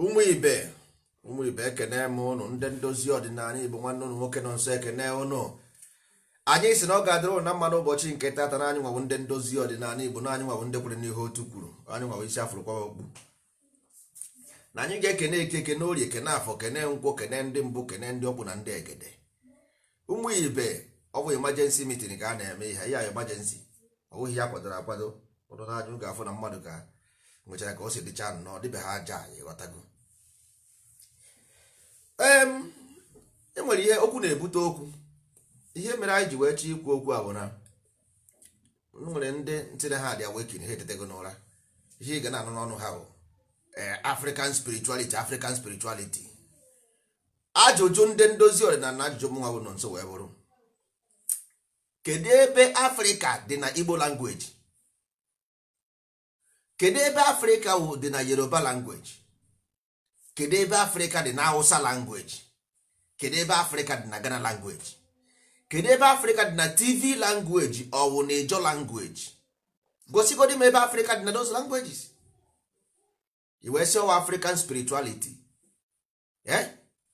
ụmụ ibe ụmụ ibe ekene m ụnụ ndị ndozi ọdịnala igbo nwanne ụnụ nwoke nọ nso ekene ụnụ anyị si na ọ ga-adịrị ụnụ na mma n'ụbọchị nke tata na anyị nwawo ndị ndozi ọdịnala igbo na anyị nwawo ndị kwere n'ihe otu kwuru anyị nwawo isi afụrụ kwa okpu na anyị ga-ekene eke kene orie kene afọ kene nkwụ kene ndị mbụ kene ndị ọkwụ na ndị egede ụmụ ibe ọ bụ emergency meeting ka a na-eme ihe ya emergency ọ bụghị ya kwadoro akwado ụdụ na ajụ ga-afụ na mmadụ ka nwechara ka o si dịcha nnọọ dịbe ha aja ịghọtago em enwere ihe okwu na-ebute okwu ihe mere anyị ji wee chọọ ikwu okwu a bụ na nwere ndị ntịna ha dị awekin ha etetego n'ụra ihe ị ga na-anụ n'ọnụ ha bụ african spirituality african spirituality ajụjụ ndị ndozi ọdịnala na ajụjụ mụnwa bụ nọ nso wee bụrụ kedu ebe afrịka dị na igbo langweji kedu ebe afrịka dị na yoruba langweji kedu ebe afrịka dị na hausa langweji kedu ebe afrịka dị na ghana langweji kedu ebe afrịka dị na tv langweji ọwụ na ijo langweji gosigodi m ebe afrịka dị na those languages i wee sị ọwa african spirituality eh?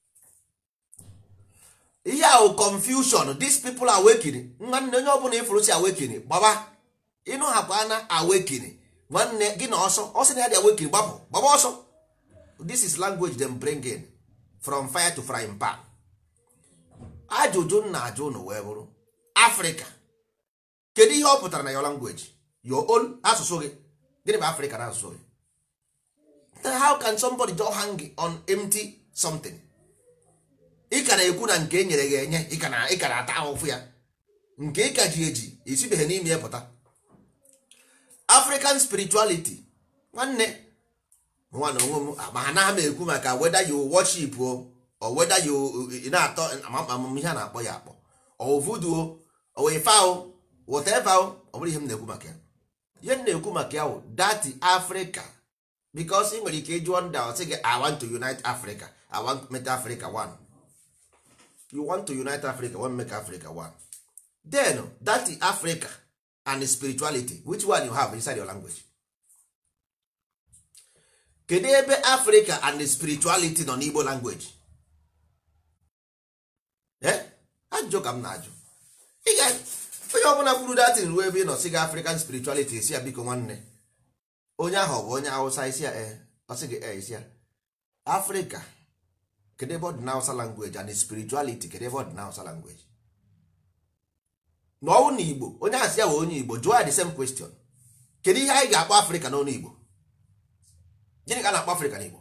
ihe ahụ confusion these people awakening nwanne onye ọbụla ifuru si awakening gbaba ịnụ hapụ na awakening nwanne gị na ọsọ ọsọ na ya dị awakening gbapụ gbaba ọsọ this is language them bring in from fire to frying pan ajụjụ m na-ajụ ụnụ wee bụrụ afrịka kedu ihe ọ pụtara na your language your own asụsụ gị gịnị bụ afrịka na asụsụ gị then how can somebody just hang on empty something ị ka na-ekwu na nke e nyere gị enye ị ka na-ata ahụfụ ya nke ị ka ji eji esibeghị n'ime ya pụta african spirituality nwanne nwa na onwe m ma ha na m ekwu maka whether you worship o or whether you na-atọ amamihe a na-akpọ ya akpọ ọ voodoo o ife ahụ whatever ọ bụrụ ihe m na-ekwu maka ya ihe m na-ekwu maka ya wụ dati africa because ị nwere ike ịjụọ ndị ọ sị gị i want to unite africa i want to make africa one you want to unite africa want make africa one then that africa and spirituality which one you have inside your language kedu ebe africa and spirituality nọ n'igbo language eh ajụjụ ka m na-ajụ onye ọbụla kwuru datin ruo ebe ị nọ sị gị african spirituality esi ya biko nwanne onye ahụ ọ bụ onye hausa isi ya ee ọ sị gị ee isi ya africa kedu ebe ọ dị na hausa language and spirituality kedu ebe ọ dị na hausa language na ọnwụ na igbo onye ahụ si ya bụ onye igbo jụọ ya the same question kedu ihe anyị ga-akpọ afrịka n'ọnụ igbo gịnị ka a na-akpọ afrịka n'igbo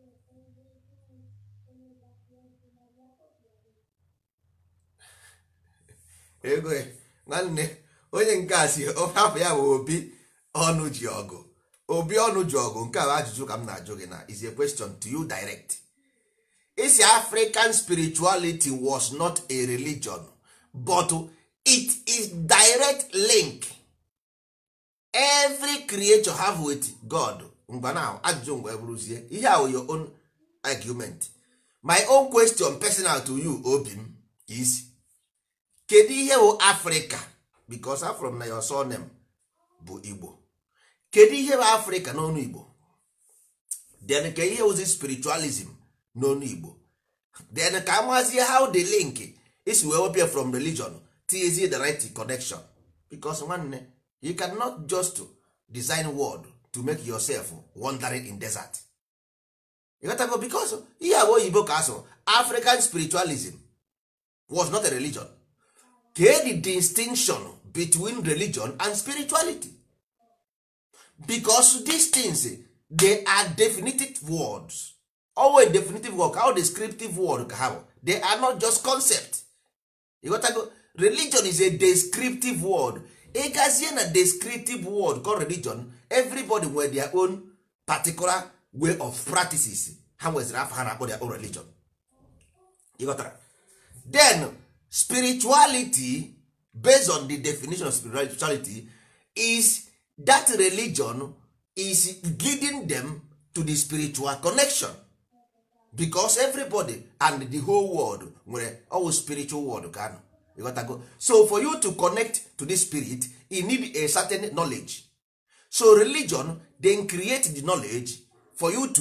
ego nwanne onye nke a si ofe afọ ya bụ obi ọnụ ji ọgụ obi ọnụ ji ọgụ nke a ajụjụ ka m na-ajụ gị na is a question to you direct isi african spirituality was not a religion but it is direct link every creature have with god mgbe na ajụjụ mgbe bụrụzie ihe ahụ your own argument my own question personal to you obi m is kedu ihe bụ africa because afrom na your surname bụ igbo kedu ihe bụ africa n'ọnụ igbo then ka ihe ozi spiritualism n'ọnụ igbo then ka amazie how the link isi wee wepịa from religion tinyezie the right connection because nwanne you cannot just design word to make yourself wandering in desert ịghọtago because ihe agba oyibo ka asụrụ african spiritualism was not a religion kee the distinction between religion and spirituality because these things they are definitive words always definitive word how descriptive word ka ha bụ they are not just concept ịghọtago religion is a descriptive word ịgazie na descriptive word called religion everybody nwere their own particular way of practices ha nweziri afọ ha na-akpọ their own religion ịghọtara then spirituality based on the definition of spirituality is that religion is leading them to the spiritual connection because everybody and the whole world nwere all spiritual world ka anọ ịghọtago so for you to connect to the spirit you need a certain knowledge so religion then create the knowledge for you to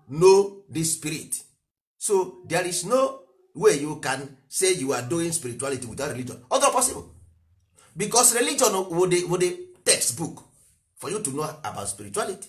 know the spirit so there is no way you can say you are doing spirituality without religion other possible because religion wo the, wo the textbook for you to know about spirituality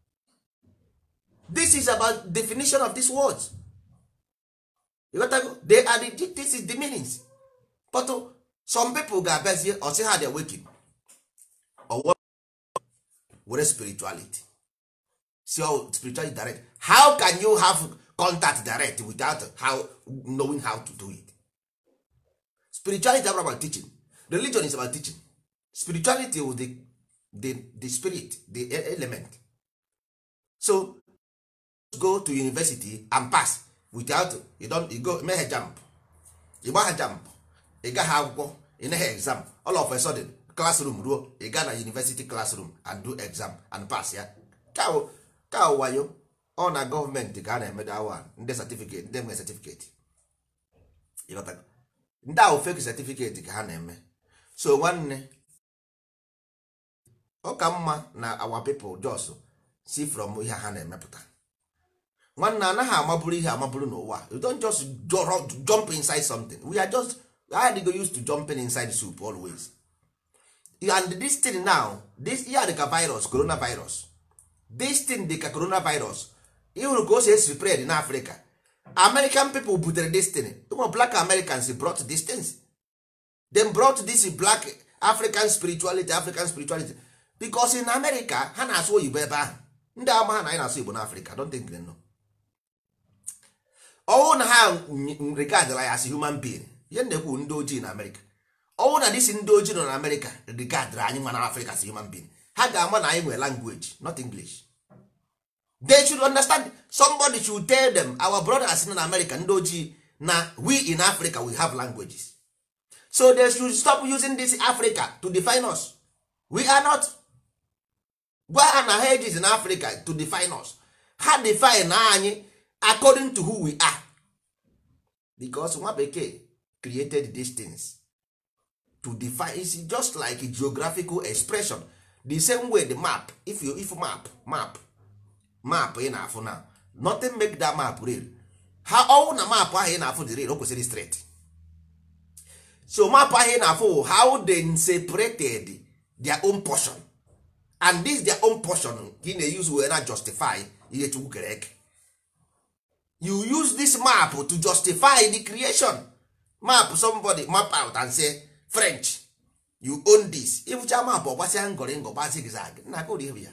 this is about definition of these words you got to, they are the, this is the meanings but uh, some people ga-abịazie ọsị ha dị awaken ọwọ were spirituality see how spirituality direct how can you have contact direct without how knowing how to do it spirituality is about teaching religion is about teaching spirituality is the, the, the spirit the element so go to university and pass without you don't you go meghe jump ị gbagha jump ị gaghị akwụkwọ ị naghị exam all of a sudden classroom ruo ị gaa na university classroom and do exam and pass ya ka wayo ọ na gọọmenti ka a na-emedo awa ndị certificate ndị nwere certificate ndị ahụ fake certificate ka ha na-eme so nwanne ọ ka mma na our people just see from ihe ha na-emepụta nwanne anaghị amaburu ihe amaburu n'ụwa you don't just jump inside something we are just I go used to jumping inside soup always and this thing now this ihe dịka virus coronavirus this thing dịka coronavirus ịhụrụ ka o si spread na Africa American people butere this thing ụmụ black Americans brought this things them brought this black African spirituality African spirituality because in America ha na-asụ oyibo ebe ahụ ndị ama ha na anyị na-asụ igbo na Africa don't think they know ọnwụ na ha regardla ya as human being ihe na-ekwu ndị ojii na amerịka ọnwụ na disi ndị ojii nọ na amerịka regardra anyị nwa na afrịka as human being ha ga-ama na anyị nwere language not english they should understand somebody should tell them our brothers nọ na america ndị ojii na we in africa we have languages so they should stop using this africa to define us we are not gwa ha na ha ejizi na africa to define us ha define anyị according to who we are because nwa bekee created these things to define it's just like a geographical expression the same way the map if you if map map map ị na-afụ na nothing make that map real ha ọwụ na map ahụ ị na-afụ dị real o kwesịrị straight so map ahụ ị na-afụ how they separated their own portion and this their own portion ka ị na-use wee na justify ihe chukwu kere eke you use this map to justify the creation map somebody map out and say french you own this ịfụcha map ọgbasịa ngọrị ngọ gbasị gịzag na aka ụdị ya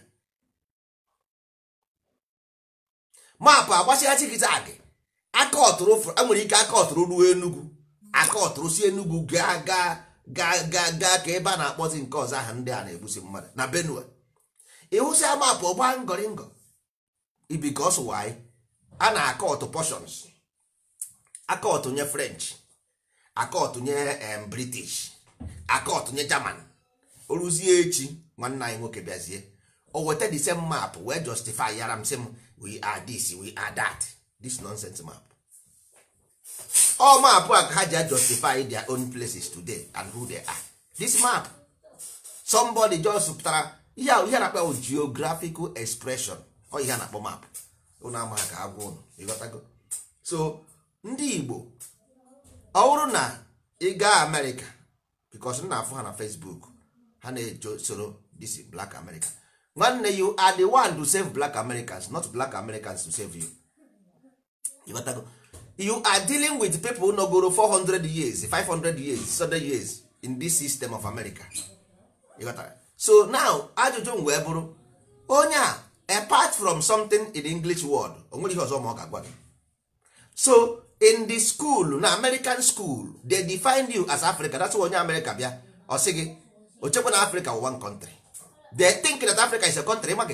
map agbasịa zigzag aka ọtụrụ enwere ike aka ọtụrụ ruo enugwu aka ọtụrụ si enugwu gaa gaa gaa gaa gaa ka ebe a na-akpọzi nke ọzọ aha ndị a na-egbusi mmadụ na benue ịhụsịa map ọgba ngọrị ngọ ibikos why a na-akọ ọtụ portions aka ọtụ nye french aka ọtụ nye british aka ọtụ nye german oruzie echi nwanne anyị nwoke bịazie o weta the same map wee justify yara m sị m we are this we are that this nonsense map all map a ka ha ji justify their own places today and who they are this map somebody just pụtara ihe ihe na-akpa geographical expression ọ ihe a na-akpọ map ụnụ amaghị ka agwa ụnụ ịghọtago so ndị igbo ọ bụrụ na ị gaa amerịka because nna afụ ha na facebook ha na-ejo soro this black america nwanne you are the one to save black americans not black americans to save you ịghọtago you are dealing with people nọgoro 400 years 500 years 600 years in this system of america ịghọtara so now ajụjụ m wee bụrụ onye a apart from something in english word o nwere ihe ọzọ ma ọ ga-agwa gị so in the school na american school they define you as africa that's why onye america bịa ọ sị gị ochekwa na africa one country they think that africa is a country ma gị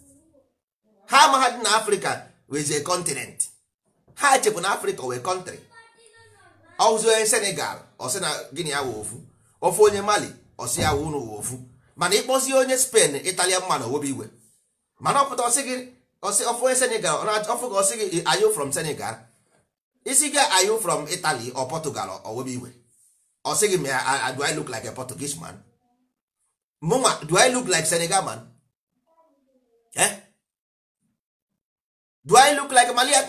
ha amaghadị na africa is a continent ha chekwa na africa wee country ọzọ onye senegal ọsị na gịnị ya wụ ofu ofu onye mali ọsị ya wụ unu wụ ofu mana ịkpọzie onye spain italian man owobe igwe mana ọpụta ọsị gị ọsị ọfụ onye senegal ọfụ gị ọsị gị are you from senegal isi gị are you from italy or portugal or owobe igwe ọsị gị ma do i look like a portuguese man mụnwa do i look like senegal man eh? do i look like malian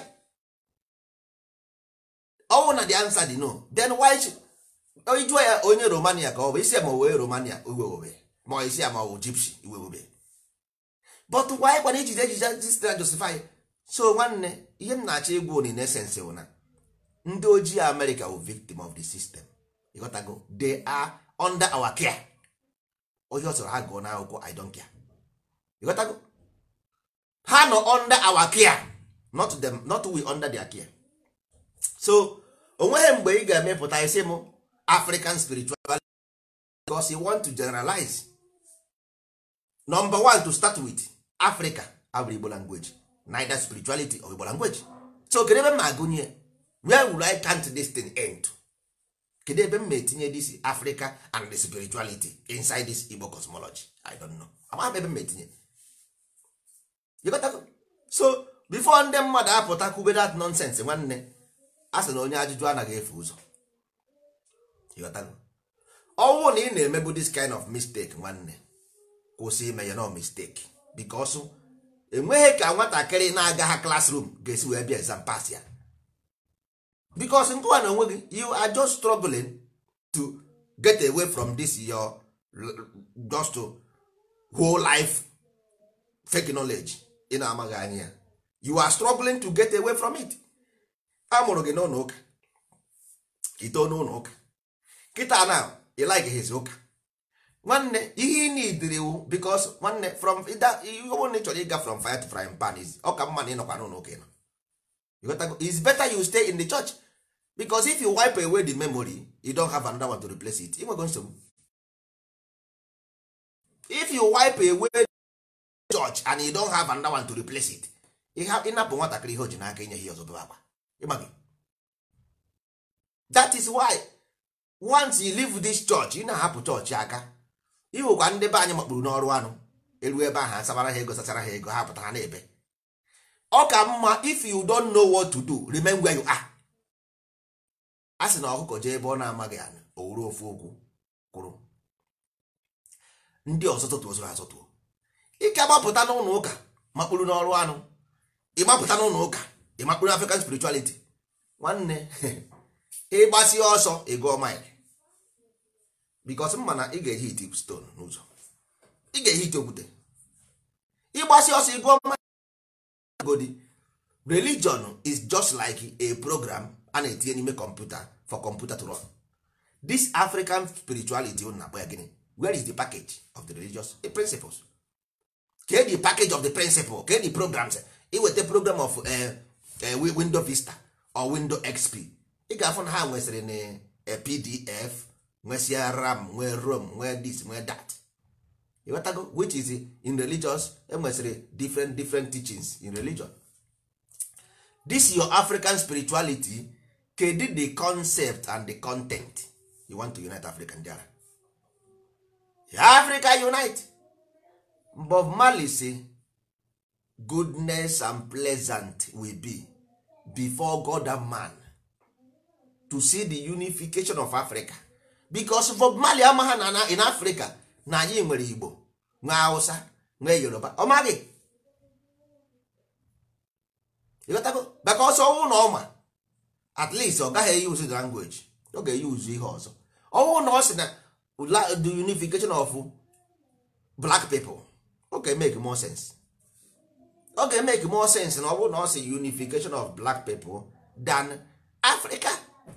ọnwụ na the answer dị no then why jụọ ya onye romania ka ọ bụ isi ya ma wee romania iwewobe ma isi ya ma ọ bụ gypsy iwewobe but why kwana ijide ejije sistra justify so nwanne ihe m na-achọ ịgwa unu in essence bụ na ndị ojii america wụ victim of the system ịghọtago they are under our care onye ọ sọrọ ha gụọ n'akwụkwọ i don't care ịghọtago ha nọ under our care not them not we under their care so onweghị mgbe ị ga-emepụta isi m african spirituality because you want to generalize number one to start with africa abụrụ igbo language neither spirituality or igbo language so kedu ebe m na-agụnye where will i count this thing end kedu ebe m na-etinye this africa and the spirituality inside this igbo cosmology i don't know amaghị m ebe m na-etinye You got that? so before ndị mmadụ apụta kwube that nonsense nwanne a sị na onye ajụjụ anaghị efe ụzọ You got that? ọnwụ na ị na-emebu this kind of mistake nwanne kwụsị ime ya no mistake because enweghị ka nwatakịrị na-aga ha classroom ga-esi wee bịa exam pass ya because nkụwa na onwe gị you are just struggling to get away from this your just to whole life fake knowledge ị na-amaghị anya ya you are struggling to get away from it a mụrụ gị n'ụlọ ụka ito n'ụlọ ụka kịta na ị like his ụka nwanne ihe ị na-idiriwu because nwanne from ihe ọbụla ị chọrọ ịga from fire to frying pan is ọ ka mma na ịnọkwa n'ụlọ ụka ịnọ it's better you stay in the church because if you wipe away the memory you don't have another one to replace it ịnwego nsogbu if you wipe away the church and you don't have another one to replace it ịnapụ nwatakịrị ihe o ji n'aka inye ihe ọzọ bebe akwa ịmaghị that is why once you leave this church ị na-ahapụ chọọchị aka ihụkwa ndị be anyị makpuru n'ọrụ anụ eruo ebe ahụ asabara ha ego sachara ha ego ha pụta ha na-ebe ọ ka mma if you don't know what to do remain where you are a sị na ọkụkọ jee ebe ọ na-amaghị anụ o wuru ofu okwu kwụrụ ndị ọzọ tụtụo zoro azọtụo ike gbapụta n'ụlọ ụka makpuru n'ọrụ anụ ịgbapụta n'ụlọ ụka ịmakpuru african spirituality nwanne ịgbasi ọsọ ịgụọ mile bikos mma na ị ga-ehi iti stone n'ụzọ ị ga-ehi ite okwute ịgbasi ọsọ ịgụọ mile godi religion is just like a program a na-etinye n'ime kọmputa for computer to run this african spirituality ụ na-akpọ ya gịnị where is the package of the religious principles kee the package of the principle kee the programs iweta program of uh, uh, window vista or window xp ị ga-afụ na ha nwesịrị na pdf nwesịa ram nwee rom nwee this nwee that ịghọtago which is in religious enwesịrị different different teachings in religion this your african spirituality kedu the concept and the content you want to unite africa ndị ara africa unite bob marley say goodness and pleasant will be before god and man to see the unification of africa because bob marley amagha na na in africa na anyị nwere igbo nwee hausa nwee yoruba ọ maghị ịghọtago maka ọsọ ọnwụ na ọma at least ọ gaghị use the language ọ ga-eyuzu ihe ọzọ ọnwụ na ọ sị na the unification of black people ọ ga-emeke more sense ọ ga-emeke more sense na ọ bụrụ na ọ sị unification of black people than africa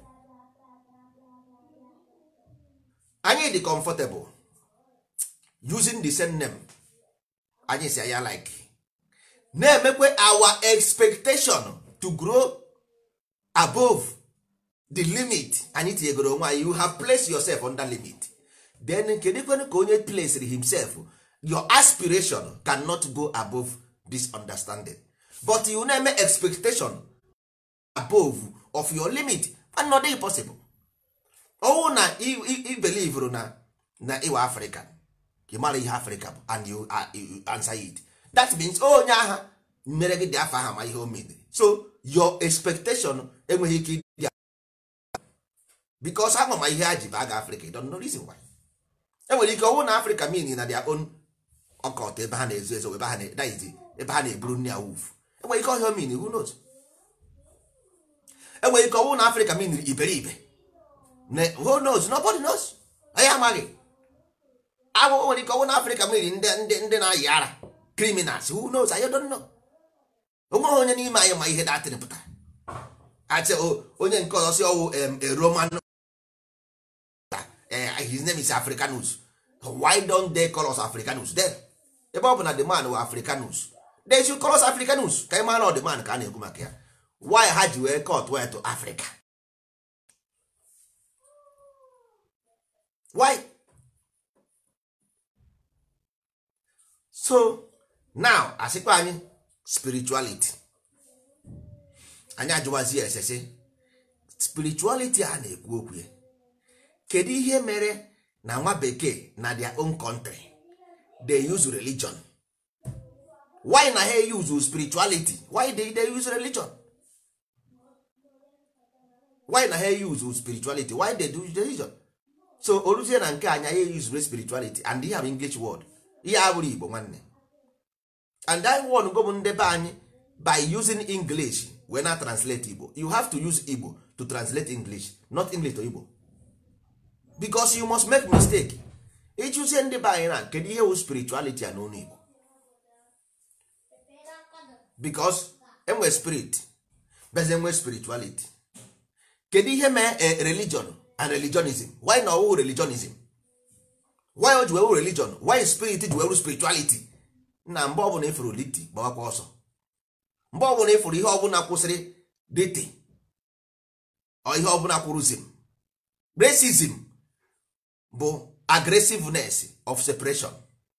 anyị dị comfortable using the same name anyị si ya like na-emekwe our expectation to grow above the limit anyị tinyegoro onwe anyị you have placed yourself under limit then kedụkwenụ ka onye placed himself your aspiration cannot go above this understanding but you na-eme expectation above of your limit and not possible ọnwụ na i believe na na ịwa african ị mara ihe africa bụ and you, uh, you answer it that means onye agha mere gị dị afọ aha ma ihe o mediri so your expectation enweghị ike ịdị because ama ma ihe ha ji ba aga africa don't know reason why enwere ike ọnwụ na africa mean na their own ọkọt ebe ha na-ezo ezo ebe ha na-eburu nne ya wuf enwere ike ọhịa min who knows enwere ike ọnwụ na afrịka miniri iberibe Ne- who knows nobody knows anyị amaghị agwụ nwere ike ọnwụ na afrịka mmiri ndị ndị ndị na-ayị ara criminals who knows anyị don't know onweghị onye n'ime anyị ma ihe datịrị pụtara achị onye nke ọzọ si ọwụ em, a roman eh, his name is africanus why don't they call us africanus then ebe ọ bụ na the man wụ africanus they should call us africanus ka ị mara na ọ the man ka a na-ekwu maka ya why ha ji wee cut way to africa why so now asịkwa anyị spirituality anyị ajụwazi ya esese spirituality a na-ekwu okwu ya kedu ihe mere na nwa bekee na their own country they use religion why na ha use spirituality why they, they use religion why na ha use spirituality why they do religion so oruzie na nke anya ya use spirituality and ihe bụ english word ihe abụrụ igbo nwanne and I won go bụ ndebe anyị by using english wee na translate igbo you have to use igbo to translate english not english to igbo because you must make mistake ịchụzie ndị be anyị na kedu ihe wụ spirituality a n'onu igbo because enwe spirit beze enwe spirituality kedu ihe mee eh, religion and religionism why na ọwụ religionism why o ji wee wụ religion why spirit ji wee wụ spirituality na mgbe ọbụla ịfụrụ liti gbawakwa ọsọ mgbe ọbụla ịfụrụ ihe ọbụla kwụsịrị diti ọ ihe ọbụla kwụrụzim racism bụ aggressiveness of separation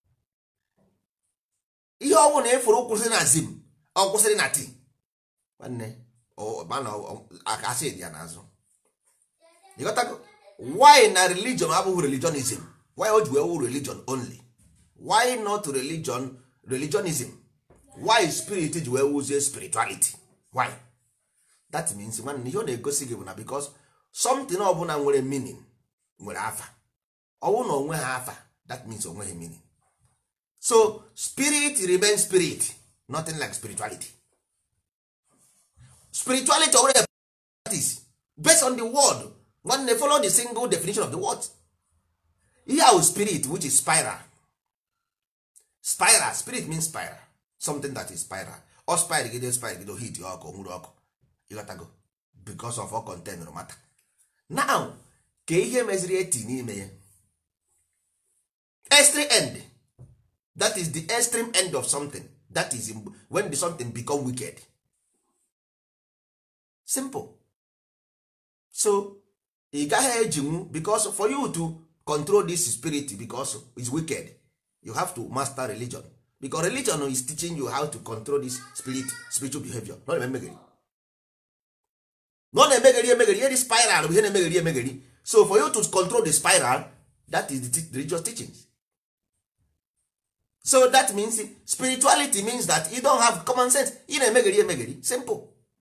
ihe ọbụla ịfụrụ kwụsịrị na zim ọ kwụsịrị na ti nwanne ọ- mana ọ- aka asị dị ya n'azụ ịghọtago why na religion abụghị religionism why o ji wee wụ religion only why not religion religionism why spirit ji wee wuzie spirituality why that means nwanne ihe ọ na-egosi gị bụ na because something ọbụla nwere meaning nwere afa ọwụ na onwe ha afa that means onweghị meaning so spirit remain spirit nothing like spirituality spirituality already practice based on the word nwanne follow the single definition of the word ihe ahụ spirit which is spiral spiral spirit means spiral something that is spiral or spiral gide spiral gide hit ọkụ nwere ọkụ ịghọtago because of all container matter now ka ihe meziri eti n'ime ya extreme end that is the extreme end of something that is in- when the something become wicked simple so ị gaghị ejinwu because for you to control this spirit because it's wicked you have to master religion because religion is teaching you how to control this spirit spiritual behavior not emegheri no na-emegheri emegheri ihe dị spiral bụ ihe na-emegheri emegheri so for you to control the spiral that is the te- religious teachings so that means spirituality means that you don't have common sense ị na-emegheri emegheri simple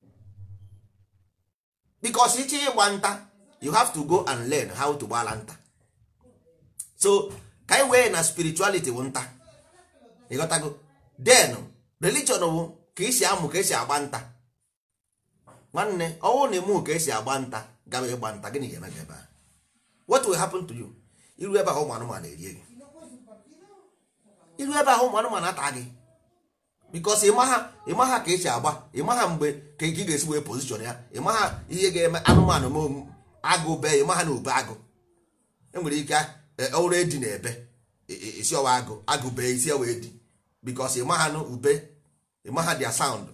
because iche ịgba nta you have to go and learn how to gbala nta so ka anyị wee na spirituality bụ nta ịghọtago then religion bụ ka esi amụ ka esi agba nta nwanne ọnwụ na emu ka esi agba nta gaba ịgba nta gịnị ga-eme gị ebe a what will happen to you iru ebe ahụ ụmụ anụmanụ erie gị iru ebe ahụ ụmụ anụmanụ ata gị bikos ịmaha ịmaha ka esi agba ịmaha mgbe ka ị ga-esi wee pozishọn ya ịmaha ihe ga-eme anụmanụ ma omu- agụ bee ịmaha na ube agụ enwere ike e, ọrụ edi na ebe e- e- isi ọwa agụ agụ bee isi ọwa edi bikos ịmaha na ube ịmaha dia sound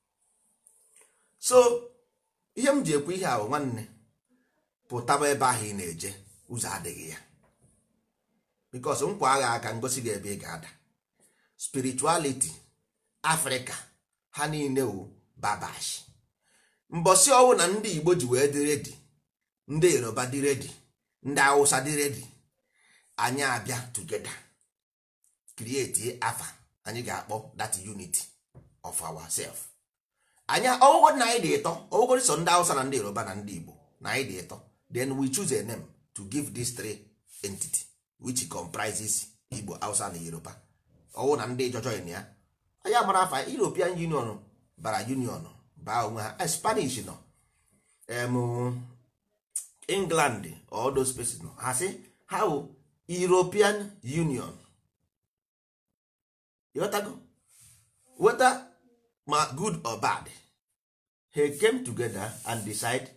so ihe m ji ekwu ihe ahụ nwanne pụtaba ebe ahụ ị na-eje ụzọ adịghị ya bikos nkwa agha aka ngosi gị ebe ị ga-ada spirituality afrịka ha niile wu babash mbọsị ọwụ na ndị igbo ji wee dị redi ndị yoruba dị redi ndị hausa dị redi anyị abịa tugeda create afa anyị ga-akpọ that unity of ourself anyị ọgwụgwọ na anyị dị ịtọ ọgwụgwọ so ndị hausa na ndị yoruba na ndị igbo na anyị dị ịtọ then we choose a name to give these three entity which comprises igbo hausa na yoruba ọwụ na ndị jọjọ ya anyị amara afa european union bara union baa onwe ha Eh, spanish nọ em, england all those places nọ ha sị ha wụ european union ịghọtago whether ma good or bad ha came together and decide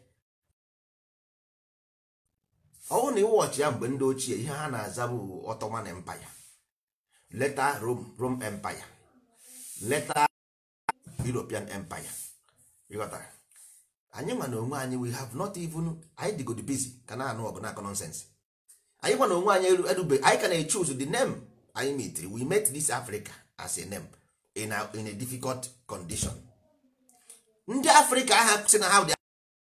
ọwụ na ịwọchị ya mgbe ndị ochie ihe ha na-aza bụ Ottoman Empire leta Rome Rome Empire leta European Empire ịghọtara anyị ma na onwe anyị we have not even anyị dịgodi busy ka na-anụ ọgụ na-akọ nonsense anyị gwa na onwe anyị eru- erube anyị ka na-choose the name anyị metri we met this Africa as a name in a, in a difficult condition ndị Africa aha si na ha dị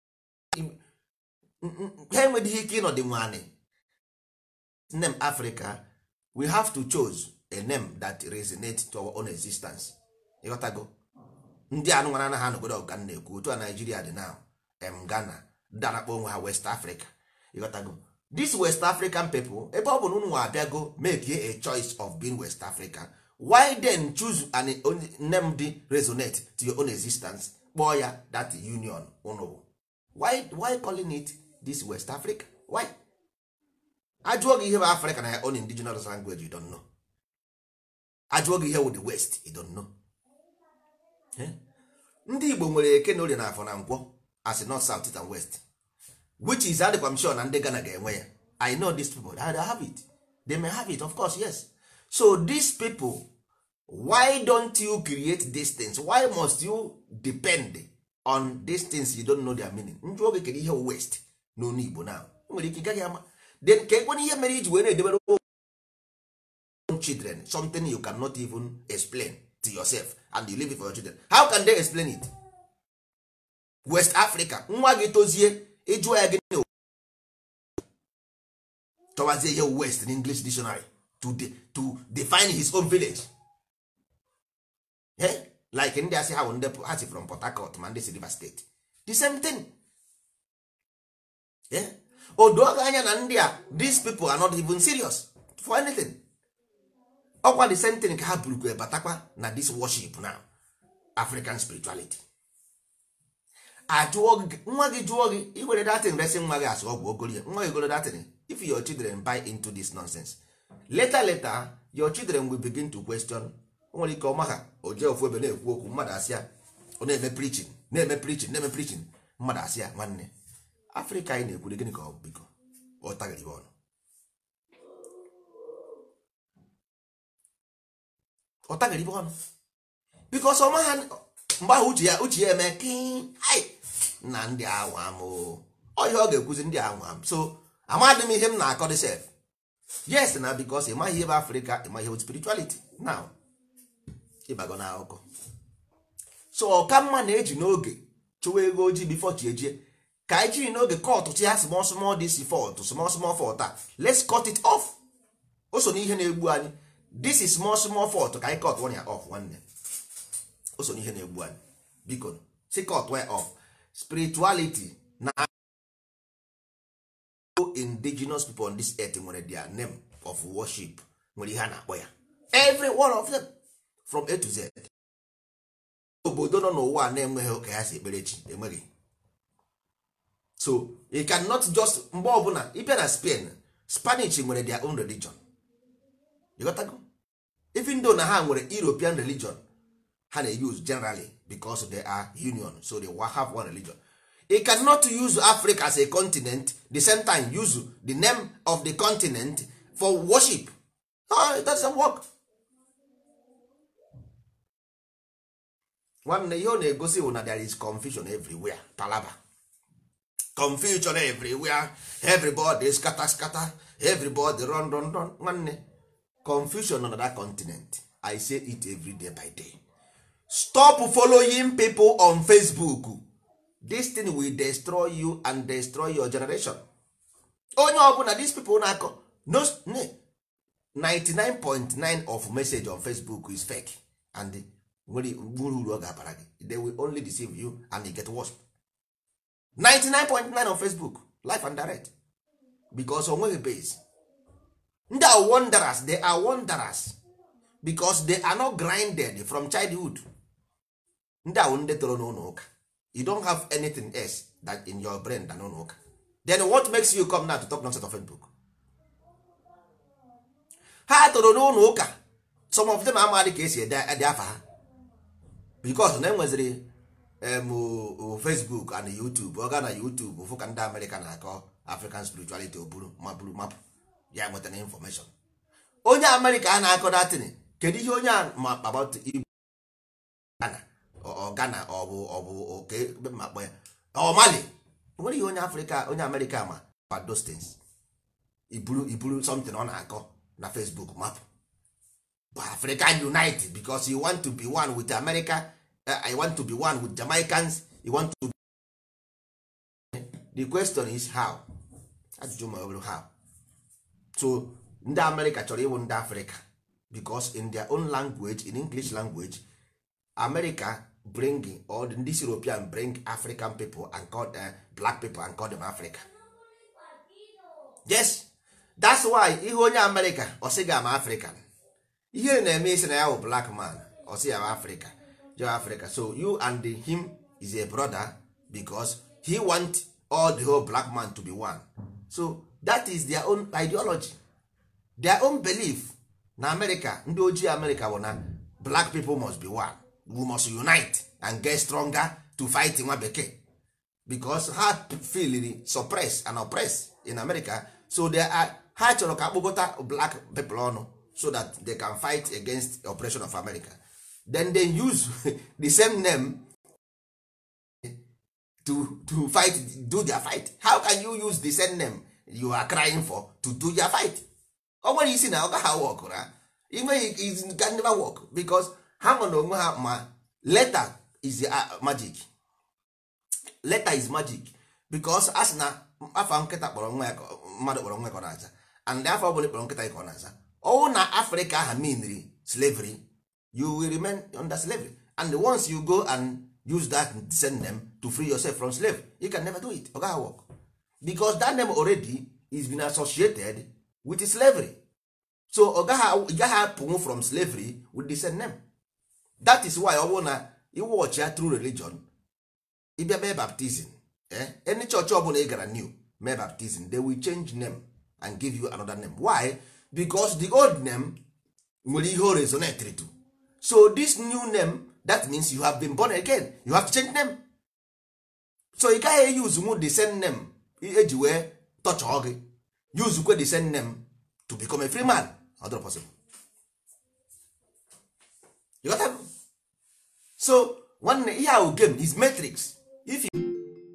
ha enweghị ike ịnọdị nwanị name Africa we have to choose a name that resonate to our own existence ịghọtago ndị anụ nwara anaghị anọgodo ọga na-ekwu otu a Nigeria dị now em Ghana darakpọ onwe ha West Africa ịghọtago this West African people ebe ọ bụ na unu abịago make a choice of being West Africa why then choose an name dị resonate to your own existence kpọọ ya that union unu bụ why why calling it this West Africa why ajụọ gị ihe bụ Africa na ya own indigenous language you don't know ajụọ gị ihe wụ the West you don't know Eh? ndị Igbo nwere eke na orie na afọ na nkwọ as north south east and west which is adịkwa m sure na ndị Ghana ga-enwe ya I know these people they have it they may have it of course yes so these people why don't you create these things why must you depend on these things you don't know their meaning njụ oge kedu ihe wụ west n'onu Igbo na nwere ike ị gaghị ama then ka ekwe ihe mere iji wee na-edebere own children something you cannot even explain to yourself and you leave it for your children how can they explain it west africa nwa gị tozie ịjụọ ya gịnị tọwazie ihe west in english dictionary to, de, to define his own village eh? like ndị asị ha bụ ndị ha si from port harcourt ma ndị si river state the same thing eh? o doo gị anya na ndị a these people are not even serious for anything ọkwa the same thing ka ha burukwa batakwa na this worship now african spirituality ajụọ gị nwa gị jụọ gị iwere datin resi nwa gị asụ ọgwụ ogolie nwa gị goro datin if your children buy into this nonsense later later your children will begin to question o nwere ike ọma ha o jee ofu ebe na-ekwu okwu mmadụ asịa ọ na-eme preaching na-eme preaching na-eme preaching mmadụ asịa nwanne afrịka anyị na-ekwuri gịnị ka ọ bụ biko ọ taghịrị ọnụ ọ taghịrị ọnụ bikos ọma ha mgbe ahụ uche ya uche ya eme kin ai na ndị anwa m ọ ihe ọ ga-ekwuzi ndị anwa m so amadị m ihe m na-akọ dị sef yes na bikos ị maghị ihe bụ afrịka ị maghị ihe bụ spirituality now ịbago na akụkọ so ọka mma na-eji n'oge chụwa ego ojii bifo chi ejie ka anyị jiri n'oge kọtụ chi ha small small dis fọt small small fọt a let's cut it off o so n'ihe na-egbu anyị this is small small fọt ka anyị cut one ya off nwanne o so n'ihe na-egbu anyị biko si cut one off spirituality na indigenous people on this earth nwere their name of worship nwere ihe a na-akpọ ya every one of them from A to Z obodo nọ n'ụwa na-enweghị ka ha si ekpere chi enweghị so you cannot just mgbe ọbụla ịbịa na Spain Spanish nwere their own religion you got to go even though na ha nwere European religion ha na-use generally because they are union so they will have one religion you cannot use Africa as a continent the same time use the name of the continent for worship no, it doesn't work nwanne ihe ọ na-egosi bụ na there is confusion everywhere palaba confusion everywhere everybody scatter scatter everybody run run run nwanne confusion on that continent i say it every day by day stop following people on facebook this thing will destroy you and destroy your generation onye ọbụla these people na-akọ no 99.9 of message on facebook is fake and nwere nwere uru ọ ga-abara gị they will only deceive you and you get worse 99.9 on facebook life and direct because o nweghị base ndị are wanderers they are wanderers because they are not grinded from childhood ndị ahụ ndị toro n'ụlọ ụka you don't have anything else that in your brain than ụlọ ụka then what makes you come now to talk nonsense of Facebook ha toro n'ụlọ ụka some of them amaghị ka esi ede ede afa ha because na enweziri em, o- o Facebook and YouTube ọ gaa na YouTube fụ ka ndị Amerịka na-akọ African spirituality o buru ma buru mapụ ya nwetara information onye Amerịka a na-akọ datin kedu ihe onye a ma about Igbo Ghana ọ Ghana ọ bụ ọ bụ oke ebe ma kpọ ya ọ Mali o nwere ihe onye Afrịka onye Amerịka ma about those things iburu iburu something ọ na-akọ na Facebook mapụ but African unite because you want to be one with America uh, I want to be one with Jamaicans you want to the question is how ajụjụ ma ọ bụrụ how so ndị America chọrọ ịwụ ndị Africa because in their own language in English language America bring or this European bring African people and call uh, black people and call them Africa yes that's why ihe onye America ọ sị ga ama African ihe na-eme isi na ya bụ black man ọ sị ya bụ Africa jo Africa so you and him is a brother because he want all the whole black man to be one so that is their own ideology their own belief na America ndị ojii America bụ na black people must be one we must unite and get stronger to fight nwa bekee because ha feel suppress and oppress in America so they are ha chọrọ ka akpọkọta black people ọnụ so that they can fight against the oppression of America then they use the same name to to fight do their fight how can you use the same name you are crying for to do your fight ọ nwere isi na ọ gaghị work na inweghị it can never work because ha nọ n'onwe ha ma letter is a magic letter is magic because a sị na afa nkịta kpọrọ nwa ya ka mmadụ kpọrọ nwa ya ka ọ na-aza and afọ ọbụla kpọrọ nkịta ya ka ọ na-aza ọwụ na afrịka aha meanri slavery you will remain under slavery and once you go and use that send them to free yourself from slave you can never do it ọ gaghị work because that name already is been associated with slavery so ọ gaghị ị gaghị apụnwu from slavery with the same name that is why ọ bụrụ na iwọchi ya true religion ịbịa mee baptizim eh? any church ọbụla ị gara new mee baptizim they will change name and give you another name why because the old name nwere ihe o resonate to so this new name that means you have been born again you have to change name so ị gaghị use nwu the same name eji wee tọchọọ gị use kwe the same name to become a free man ọ dịrọ possible you got that? so nwanne ihe ahụ game is matrix if you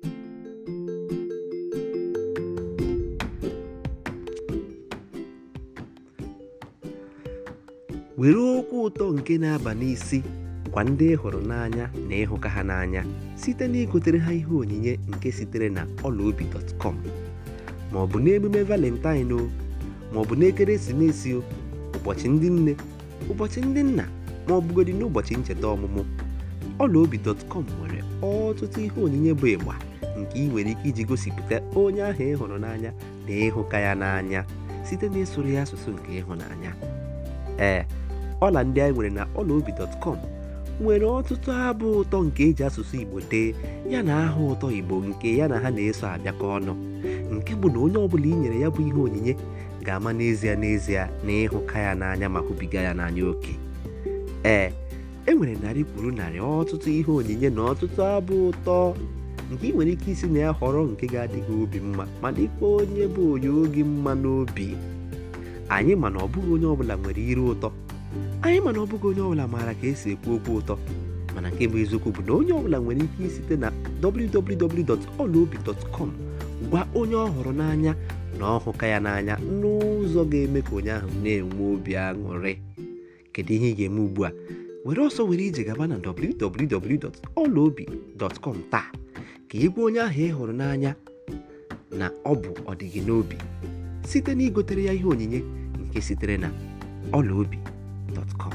were okwu ụtọ nke na-aba n'isi gwa ndị ị hụrụ n'anya na ịhụka ha n'anya site na igotere ha ihe onyinye nke sitere na ọlaobi.com ma ọ bụ n'emume valentine o ma ọ bụ n'ekeresimesi o ụbọchị ndị nne ụbọchị ndị nna ma ọ bụgodị n'ụbọchị ncheta ọmụmụ ọlaobi.com nwere ọtụtụ ihe onyinye bụ ịgba nke ị nwere ike iji gosipụta onye ahụ ị hụrụ n'anya na ịhụka ya n'anya site na ịsụrụ ya asụsụ nke ịhụnanya ee ọla ndị anyị nwere na ọlaobi.com nwere ọtụtụ abụ ụtọ nke eji asụsụ igbo dee ya na aha ụtọ igbo nke ya na ha na-eso abịakọ ọnụ nke bụ na onye ọbụla i nyere ya bụ ihe onyinye ga-ama n'ezie n'ezie na ịhụka ya n'anya ma hụbiga ya n'anya oke ee e nwere narị kwuru narị ọtụtụ ihe onyinye na ọtụtụ abụ ụtọ nke ị nwere ike isi na ya họrọ nke ga-adịghị obi mma ma dịkwa onye bụ onye oge mma n'obi anyị ma na ọ bụghị onye ọbụla nwere ire ụtọ anyị ma na ọ bụghị onye ọbụla maara ka esi ekwu okwu ụtọ mana nke bụ eziokwu bụ na onye ọbụla nwere ike isite na www.olaobi.com gwa onye ọ hụrụ n'anya na ọhụka ya n'anya n'ụzọ ga-eme ka onye ahụ na-enwe obi aṅụrị kedu ihe ị ga-eme ugbu a were ọsọ were ije gaba na www.olaobi.com taa ka ị gwa onye ahụ ị hụrụ n'anya na ọ bụ ọdịgị n'obi site na igotere ya ihe onyinye nke sitere na ọlaobi.com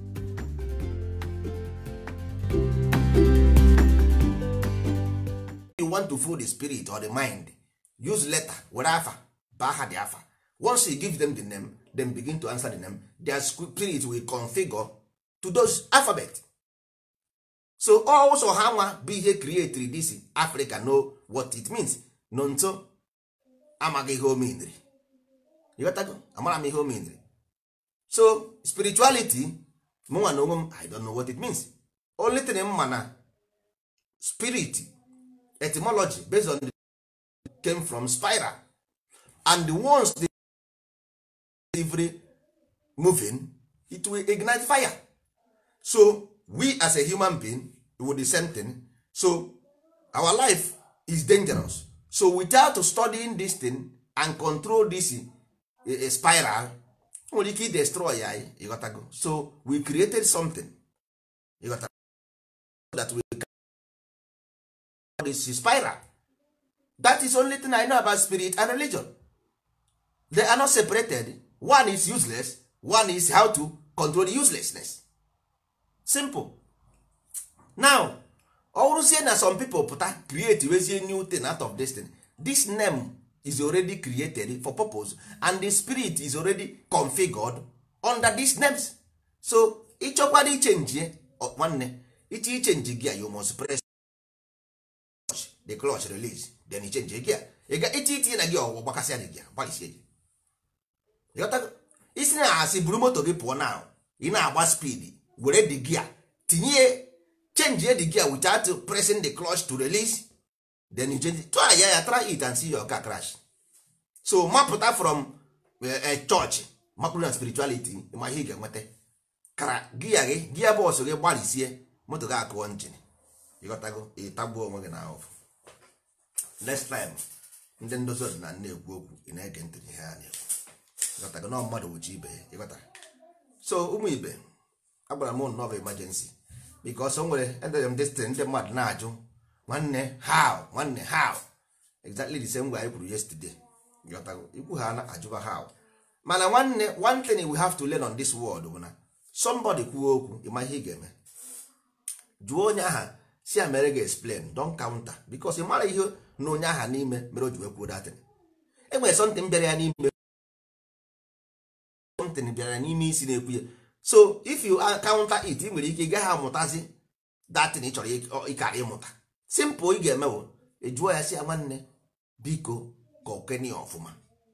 you want to fool the spirit or the mind use letter were afa baa ha the afa once you give them the name then begin to answer the name their spirit will configure to those alphabet so also ha nwa bụ ihe create this africa know what it means no nso amaghị ihe o meniri ịghọtago amara m ihe o meniri so spirituality mụnwa na onwe m i don't know what it means only thing m ma na spirit etymology based on the came from spiral and once the delivery moving it will ignite fire so we as a human being will the same thing so our life is dangerous so without studying this thing and control this uh, uh, spiral nwere ike destroy ya ịghọtago so we created something ịghọtago that we can this spiral that is only thing i know about spirit and religion they are not separated one is useless one is how to control the uselessness simple now ọ bụrụzie na some people pụta create wezie new thing out of this thing this name is already created for purpose and the spirit is already configured under these names so ịchọkwara ichenji nwanne iche ichenji gia you must press the clutch release then ichenji gia iche itinye na gị ọgwụ gbakasịa gị gia gbalisie gị ịghọtago isi na asị buru moto gị pụọ na ị na-agba speed were the gear tinye change the gear without pressing the clutch to release then you change try ya ya try it and see your car crash so mapụta from a church mapụrụ na spirituality ma ihe ị ga-enweta kara gia gị gia bọs gị gbalisie moto gị akụọ njin ịghọtago ịtagbuo onwe gị na ahụfụ next time ndị ndozi ọdịnala na-ekwu okwu ị na-ege ntị ihe ha na-ekwu ịghọtago na mmadụ wuchi ibe ya ịghọtara so ụmụ ibe agbara m nnọọ bụ emergency because o nwere edere m destin ndị mmadụ na-ajụ nwanne how nwanne how exactly the same way anyị kwuru yesterday ịghọtago ikwu ha na-ajụba how mana nwanne one thing we have to learn on this world bụ na somebody kwuo okwu ịma ihe ị ga-eme jụọ onye aha si ya mere ga explain don counter because ị mara ihe na onye aha n'ime mere o ji wee kwuo datin enwere something bịara ya n'ime something bịara n'ime isi na-ekwu ya so if you counter it ị nwere ike ị gaghị amụtazi datin ị chọrọ ịkara ịmụta simple ị ga-eme bụ ejụọ ya si ya nwanne biko ka okene ya ọfụma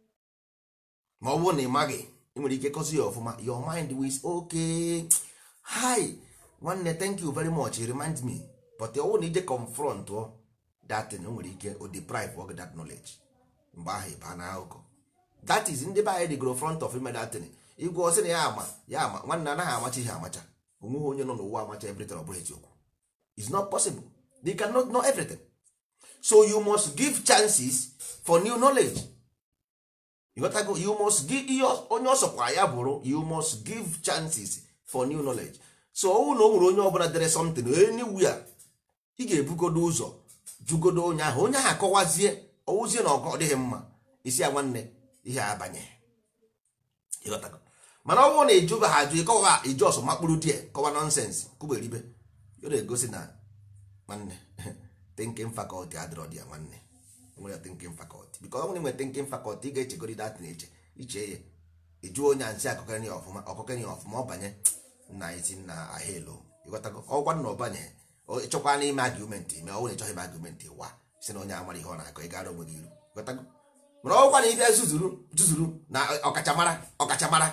ma ọ bụrụ na ị maghị ị nwere ike kọzi ya ọfụma your mind is okay hi nwanne thank you very much it remind me but ọ bụrụ na ije confront datin o nwere ike o deprive of that knowledge mgbe ahụ ịba na akụkọ that is ndị be anyị dịgoro front of ime datin igwe ọsị na ya ama ya ama nwanne anaghị amacha ihe amacha onweghị onye nọ n'ụwa amacha everything ọ bụrụ eziokwu it's not possible they cannot know everything so you must give chances for new knowledge you got to go, you must give ihe onye ọsọkwara ya bụrụ you must give chances for new knowledge so ọnwụ na o nwere onye ọbụla dere something anywhere ị ga-ebugodo ụzọ jugodo onye ahụ onye ahụ akọwazie ọwụzie na ọgọ dịghị mma isi ya nwanne ihe abanye ịghọtago mana ọ bụrụ na ịjụba ha ajụ ịkọwa iju ọsọ makpụrụ die kọwa nọnsens kụberibe ọ na-egosi na nwanne thinking faculty adịrọ dị ya nwanne nwere thinking faculty because ọ bụrụ nwere thinking faculty ị ga-echegori dat na eche iche ya ịjụ onye ansị akụkọrị ya ọfụma ọkụkọrị ya ọfụma ọ banye na isi na ahelo ịghọtago ọgwa na ọbanye ịchọkwa n'ime argument ma ọ bụrụ na ịchọghị ime argument wa si na onye amara ihe ọ na-akọ ị gara onwe gị iru ịghọtago mana ọgwa na ibe zuzuru zuzuru na ọkachamara ọkachamara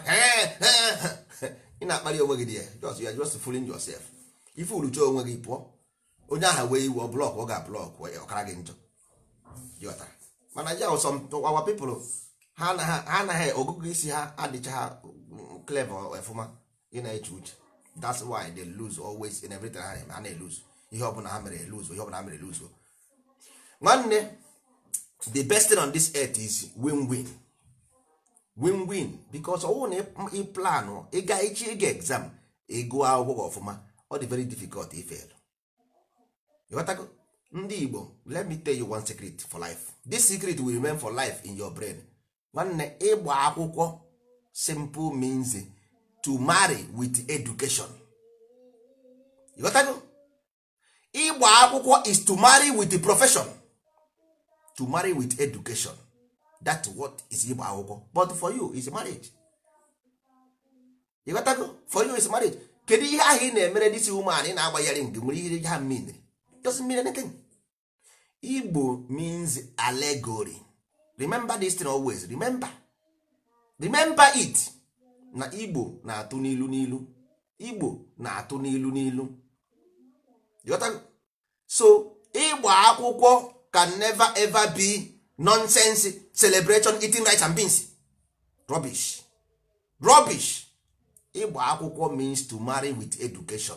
ị na-akparị onwe gị dị ya just you are just fooling yourself ife urucha onwe gị pụọ onye aha wee iwe blọk ọ ga-blọk ọkara gị njọ ịghọtara mana ya some our people ha anaghị ọgụgụ isi ha adịcha ha clever ọfụma ị na-eche uche that's why they lose always in everything ha na-eme ha na-elose ihe ọbụla ha mere lose ihe ọbụla ha mere lose nwanne the best thing on this earth is win-win win-win because ọwụ na ị plan ịga ichi ịga exam ịgụ akwụkwọ gị ọfụma ọ dị very difficult ifail ịghọtago ndị igbo let me tell you one secret for life this secret will remain for life in your brain nwanne ịgba akwụkwọ simple means to marry with education ịghọtago ịgba akwụkwọ is to marry with the profession to marry with education that's what is ịgba akwụkwọ but for you is marriage ịghọtago for you is marriage kedu ihe ahụ ị na-emere disi woman ị na-agbanyere nke nwere ihe ha mean doesn't mean anything igbo means allegory remember this thing always remember remember it na igbo na-atụ n'ilu n'ilu igbo na-atụ n'ilu n'ilu You got that? so ịgba akwụkwọ can never ever be nonsense celebration eating rice and beans rubbish rubbish ịgba akwụkwọ means to marry with education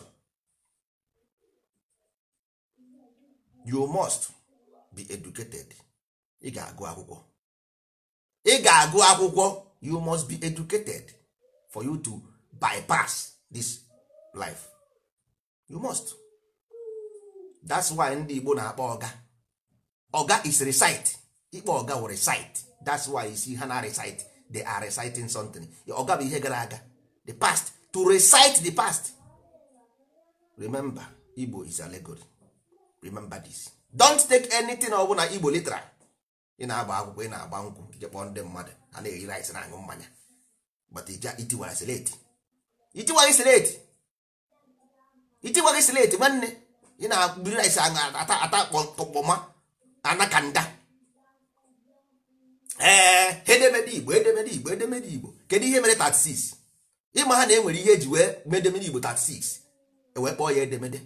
you must be educated ị ga-agụ akwụkwọ ị ga-agụ akwụkwọ you must be educated for you to bypass this life you must that's why ndị Igbo na-akpọ ọga ọga is recite ikpe ọga wụ recite that's why you see ha na recite they are reciting something ọga bụ ihe gara aga the past to recite the past remember Igbo is allegory remember this don't take anything ọbụla Igbo literal ị na-agba akwụkwọ ị na-agba nkwụ ije kpọọ ndị mmadụ ha na-eri rice na-aṅụ mmanya but ija itiwara seleti itiwaghị seleti itiwaghị seleti nwanne ị na-agbiri rice aṅụ ata ata kpọkpọma anakanda ee edemede igbo edemede igbo edemede igbo kedu ihe mere 36 ịma ha na enwere ihe eji wee mee edemede igbo 36 ewee kpọọ ya edemede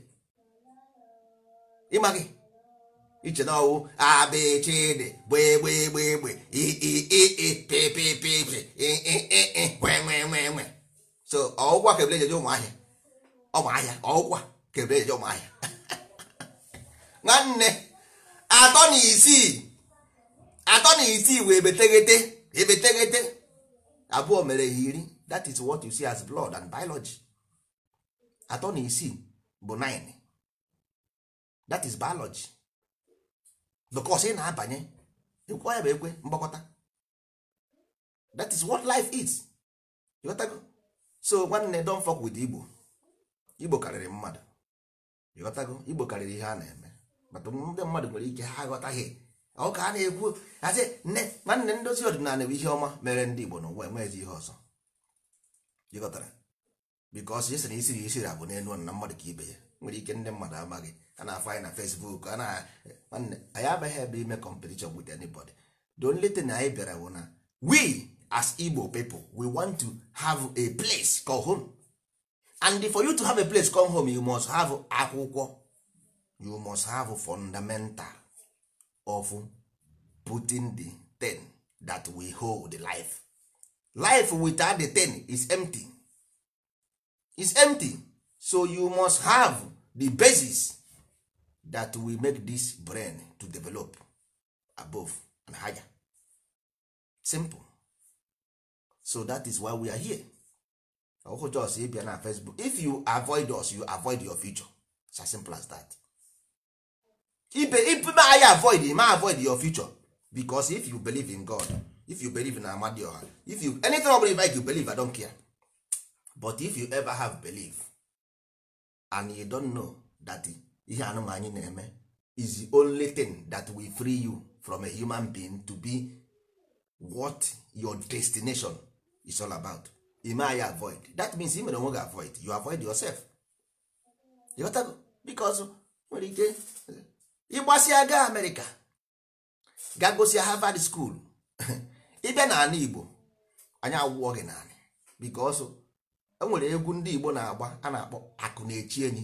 ịma gị iche na ọwụ abịchịdị gbegbegbegbe ii pipipipi nwenwenwenwe so ọgwụkwa ka ebele ejeje ụmụahịa ụmụahịa ọgwụkwa ka ebele ejeje ụmụahịa nwanne atọ na isii atọ na isii wee ebeteghete ebeteghete abụọ mere ha iri that is what you see as blood and biology atọ na isii bụ 9 that is biology because ị na-abanye ekwe ya bụ ekwe mgbakọta that is what life is you got go? so nwanne don fuck with igbo igbo karịrị mmadụ you got go? igbo karịrị ihe a na-eme but ndị mmadụ nwere ike ha aghọtaghị ọ ka a na-ekwu asị nne nwanne ndozi ọdịnala bụ ihe ọma mere ndị igbo n'ụwa enweghịzi ihe ọzọ jikọtara bikos esi na isiri isiri abụ n'elu na mmadụ ka ibe ya nwere ike ndị mmadụ amaghị a na-afọ anyị na Facebook a na nwanne anyị abaghị ebe ime competition with anybody the only thing anyị bịara bụ na we as Igbo people we want to have a place called home and for you to have a place called home you must have akwụkwọ you must have fundamental of putting the thing that we hold life life without the thing is empty is empty so you must have the basis that will make this brain to develop above and higher simple so that is why we are here ọhụ jos ịbịa na facebook if you avoid us you avoid your future it's as simple as that ibe ibe anyị avoid ma avoid your future because if you believe in god if you believe in amadioha if you anything ọbụla like you believe i don't care but if you ever have belief and you don't know that ihe anụmanụ anyị na-eme is the only thing that will free you from a human being to be what your destination is all about ime anyị avoid that means ị mere onwe gị avoid you avoid yourself you got to because nwere ike ịgbasịa gaa amerịka ga gosia harvard school ịbịa n'ala igbo anyị awụọ gị n'ala because enwere egwu ndị igbo na-agba a na-akpọ akụ na-echi enyi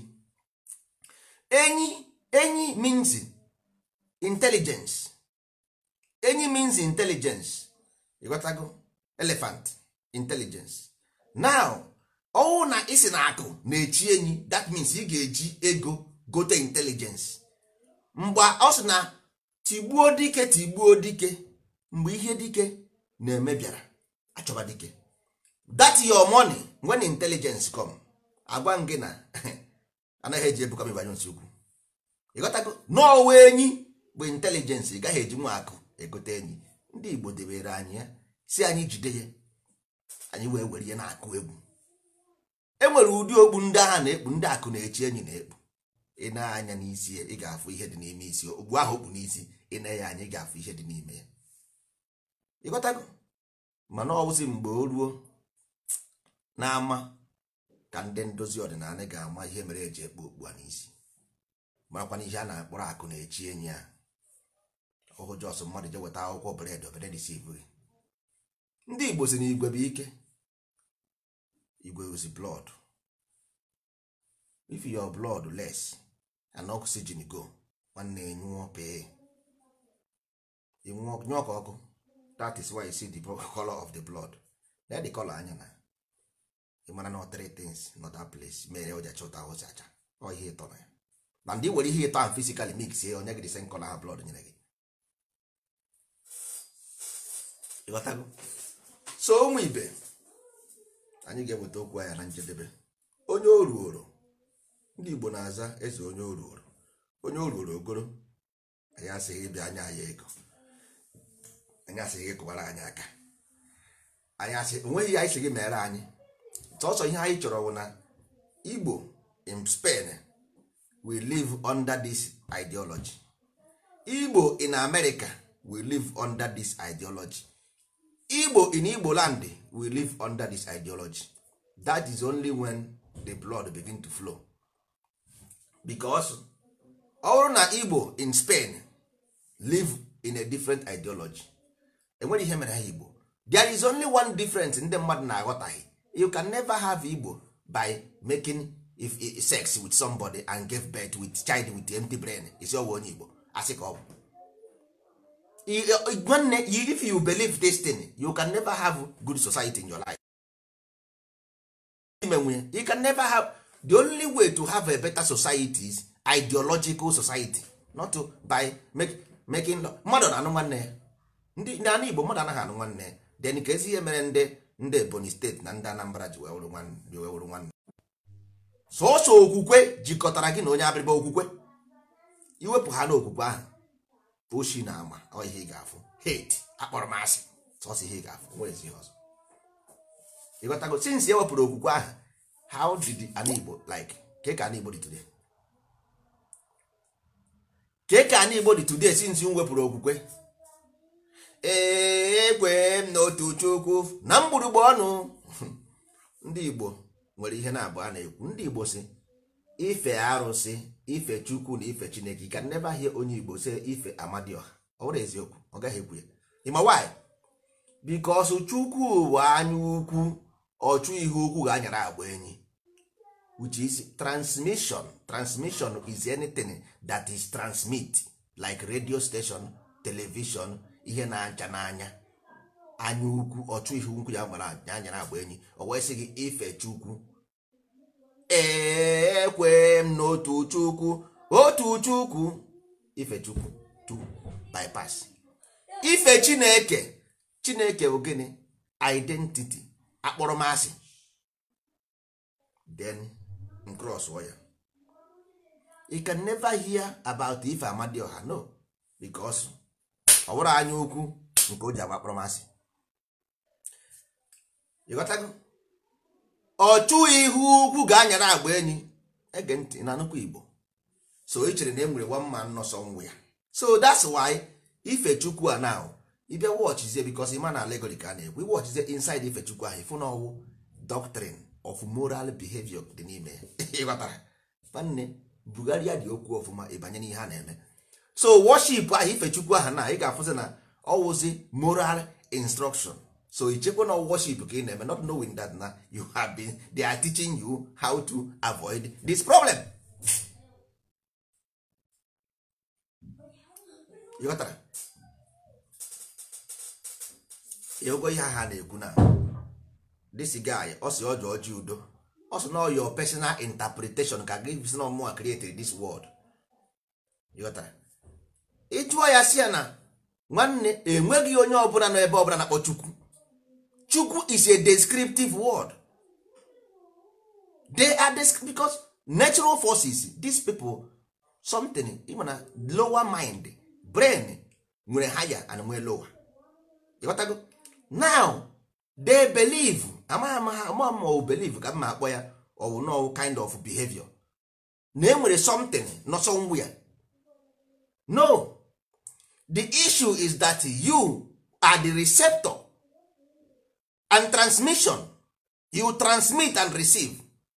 enyi enyi means intelligence enyi means intelligence ịghọtago elephant intelligence now ọwụ na isi na akụ na-echi enyi that means ị ga-eji ego gote intelligence mgbe ọ sị na tigbuo dike tigbuo dike mgbe ihe dike na-eme bịara achọba dike that your money when intelligence come agwa m gị na anaghị eji ebuka mebanye nsi ukwu ịghọtago n'ọwa enyi bụ intelijensị ị gaghị eji nwa akụ egote enyi ndị igbo debere anyị ya si anyị jide ya anyị wee were ya na-akụ egwu e nwere ụdị okpu ndị agha na-ekpu ndị akụ na-echi enyi na-ekpu ị na-anya n'isi ya ị ga-afụ ihe dị n'ime isi ogbu ahụ okpu n'isi ị na ya anya ị ga-afụ ihe dị n'ime ya ịghọtago mana ọ bụzi mgbe o ruo n'ama ka ndị ndozi ọdịnala ga-ama ihe mere eji ekpe okpu a n'isi marakwana ihe a na-akpọrọ akụ na-echi enyi ya ọhụ jọs mmadụ je weta akwụkwọ bred obere disiv gị ndị igbo si na igwe bụ ike igwe ozi blood if your blood less and oxygen go nwanne nyụọ pee nyụọ ka ọkụ that is why you see the color of the blood na the color anya na ịmara na three things not that place mere o ji acha ụta ụzọ acha ọ ihe ịtọ na ya na ndị were ihe ịtọ ahụ physically mix ye onye gị the same color ha blood nyere gị ịghọtago so ụmụ ibe anyị ga-eweta okwu anya na njedebe onye o ruoro ndị igbo na-aza eze onye o ruoro onye o ruoro ogoro anyị asịghị ịbịa anya anyị ego anyị asịghị ịkụbara anyị aka anyị asị onweghị ihe anyị sị gị mere anyị sọsọ ihe anyị chọrọ bụ na igbo in spain we live under this ideology igbo in america we live under this ideology igbo in igbo land we live under this ideology that is only when the blood begin to flow because ọ bụrụ na igbo in spain live in a different ideology enwere ihe mere ha igbo there is only one difference ndị mmadụ na-aghọtaghị you can never have igbo by making if, if, sex with somebody and give birth with child with empty brain isi ọwụ onye igbo asị ka ọ bụ nwanne if you believe this thing you can never have good society in your life imenwe you can never have the only way to have a better society is ideological society not to by make, making law mmadụ na-anụ nwanne ya ndị ndị anụ igbo mmadụ anaghị anụ nwanne ya then ka ezi ihe mere ndị ndị ebonyi steeti na ndị anambra ji wee wụrụ nwanne sọsọ okwukwe jikọtara gị na onye abịrịba okwukwe iwepụ ha n'okwukwe ahụ oshi na ama ọ ihe ị ga-afụ hate akpọrọ m asị sọsọ ihe ị ga-afụ nwere ezi ihe ọzọ ịghọtago since e wepụrụ okwukwe ahụ how did an igbo like ka ka an igbo dị today ka ka an igbo dị today since m wepụrụ okwukwe ee ekwe m n'otu chukwu na mgbụrụgba ọnụ ndị igbo nwere ihe na-abụ a na-ekwu ndị igbo si ife arụsị ife chukwu na ife chineke ka nebe ahịa onye igbo si ife amadioha ọ bụrụ eziokwu ọ gaghị ekwu ya ịma why because chukwu bụ anya ukwu ọchụ ihe ukwu ga-anyara agba enyi which is transmission transmission is anything that is transmit like radio station television ihe na-acha n'anya anya ukwu ọchụ ihe ukwu ya gbara anyara agba enyi o wee sị gị ife chukwu ekwe m n'otu chukwu otu chukwu ife chukwu tu bypass ife chineke chineke bụ gịnị identity akpọrọmasị then cross ya you can never hear about ife amadioha no because ọ bụrụ anya ukwu nke o ji agba akpọrọmasị ịghọtago ọchụ ihu ukwu ga-anyara agba enyi ege ntị na nnukwu igbo so ị chere na e nwere one man nọsọ nwa ya so that's why ife chukwu a now ịbịa wọchizie bikos ịma na alegori ka a na-ekwu iwọchizie inside ife chukwu ahụ ịfụ na ọwụ doctrine of moral behavior dị n'ime ịghọtara nwanne bugharịa dị okwu ọfụma ịbanye n'ihe a na-eme so worship ahụ ife chukwu ahụ na ị ga-afụzi na ọwụzi moral instruction so ichekwa na worship ka ị na-eme not knowing that na you have been they are teaching you how to avoid this problem ịghọtara ịhụgo ihe ha na-ekwu na this guy ọ sị ọjọ ọjị udo ọ sị na your personal interpretation ka gị si na ọmụma created this world ịghọtara ịjụọ ya si ya na nwanne enweghị onye ọbụla nọ ebe ọbụla na-akpọ chukwu chukwu is a descriptive word they are descri- because natural forces these people something even na lower mind brain nwere higher and nwee lower ịghọtago now they believe amaghị ama ama ma ọ believe ka mma akpọ ya ọ bụ no kind of behavior na enwere something nọ somewhere no the issue is that you are the receptor and transmission you transmit and receive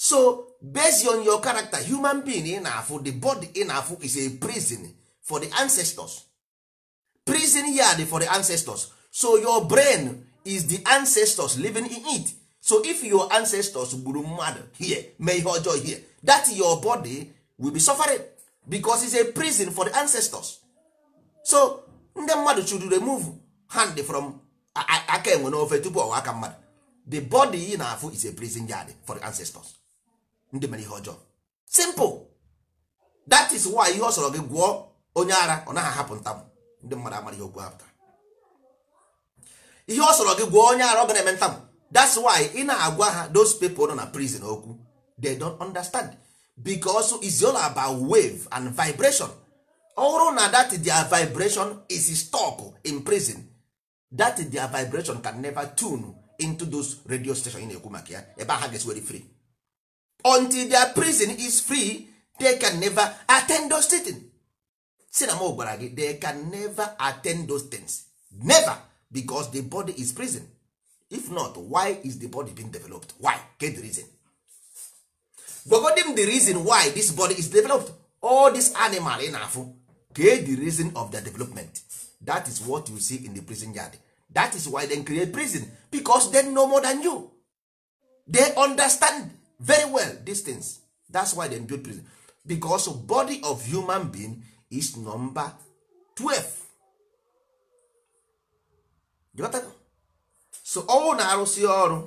so based on your character human being ị na-afụ the body ị na-afụ is a prison for the ancestors prison yard for the ancestors so your brain is the ancestors living in it so if your ancestors gburu mmadụ here mee ihe ọjọọ here that your body will be suffering because it's a prison for the ancestors so ndị mmadụ should remove hand from a- a- aka enwe n'ofe tupu ọwa aka mmadụ the body ị na-afụ is a prison yard for the ancestors ndị mere ihe ọjọọ simple that is why ihe ọ sọrọ gị gwụọ onye ara ọ naghị ahapụ ntamụ ndị mmadụ amara ihe okwu ha pụtara ihe ọ sọrọ gị gwụọ onye ara ọ ga na-eme ntamụ that's why ị na-agwa ha those people nọ na prison okwu they don't understand because it's all about wave and vibration ọ bụrụ na that their vibration is stuck in prison that their vibration can never tune into those radio station ị na-ekwu maka ya ebe ha ga-esi were free until their prison is free they can never attend those things. si na m gwara gị they can never attend those things never because the body is prison if not why is the body being developed why get the reason gwagodi m the reason why this body is developed all this animal ị na-afụ get the reason of their development that is what you see in the prison yard that is why they create prison because they know more than you they understand very well these things that's why they build prison because body of human being is number 12 You got that? so ọnwụ na-arụsị ọrụ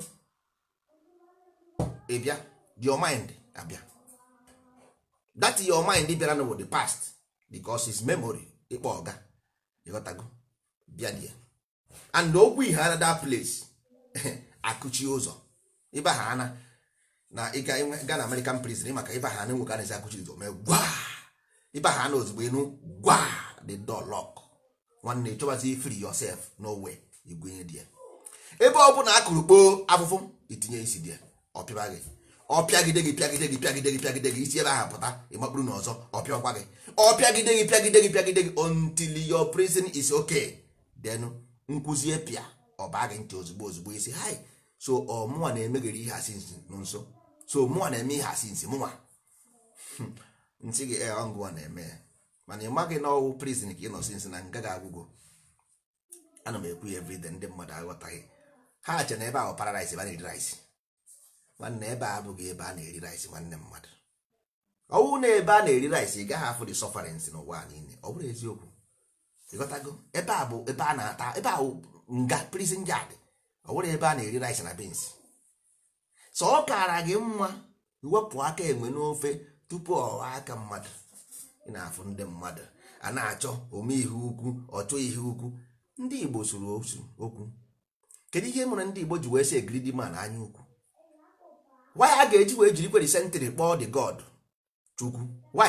ị bịa your mind abịa that your mind bịara na the past because its memory ịkpọ ọga ịghọtago bịa die and okwu ihe ara that place akụchi ụzọ ịba ha ana na ịga ga na american prison maka ịba ha na enwe ka na-esi akụchi ụzọ mee gwa ịba ha na ozugbo enu gwa the door lock nwanne chọbazi free yourself no way igwenye die ebe ọ bụla akụrụ kpoo afụfụ itinye isi die ọpịa gị ọpịagide gị pịagide gị pịagide gị pịagide gị isi ebe ahụ pụta ịmakpuru n'ọzọ ọpịakwa gị ọpịagide gị pịagide gị pịagide gị until your prison is okay then nkwụzie pịa ọba gị ntị ozugbo ozugbo isi hi so ọ mụnwa na-emegheri ihe asị nsi nso so mụnwa na-eme ihe asị nsi mụnwa nsị gị ee ọngụwa na-eme ya mana ị maghị na ọwụ prison ka ị nọ sinsi na nga ga-agwụgwọ ana m ekwu ya everyday ndị mmadụ aghọtaghị ha che na ebe ahụ paradise ebe a na-eri rice nwanne ebe a abụghị ebe a na-eri rice nwanne mmadụ ọwụ na ebe a na-eri rice ị gaghị afụ the sufferance n'ụwa niile ọ bụrụ eziokwu ịghọtago ebe a bụ ebe a na-ata ebe ahụ nga prison yard ọ bụrụ ebe a na-eri rice na beans so ọ kara gị mma wepụ aka enwe n'ofe tupu ọwa aka mmadụ ị na-afụ ndị mmadụ a na-achọ ome ihe ukwu ọchọ ihe ukwu ndị igbo soro osu okwu kedu ihe mere ndị igbo ji wee sị egiridi man anya ukwu why a ga-eji wee jiri kweri sentịrị kpọọ the god chukwu why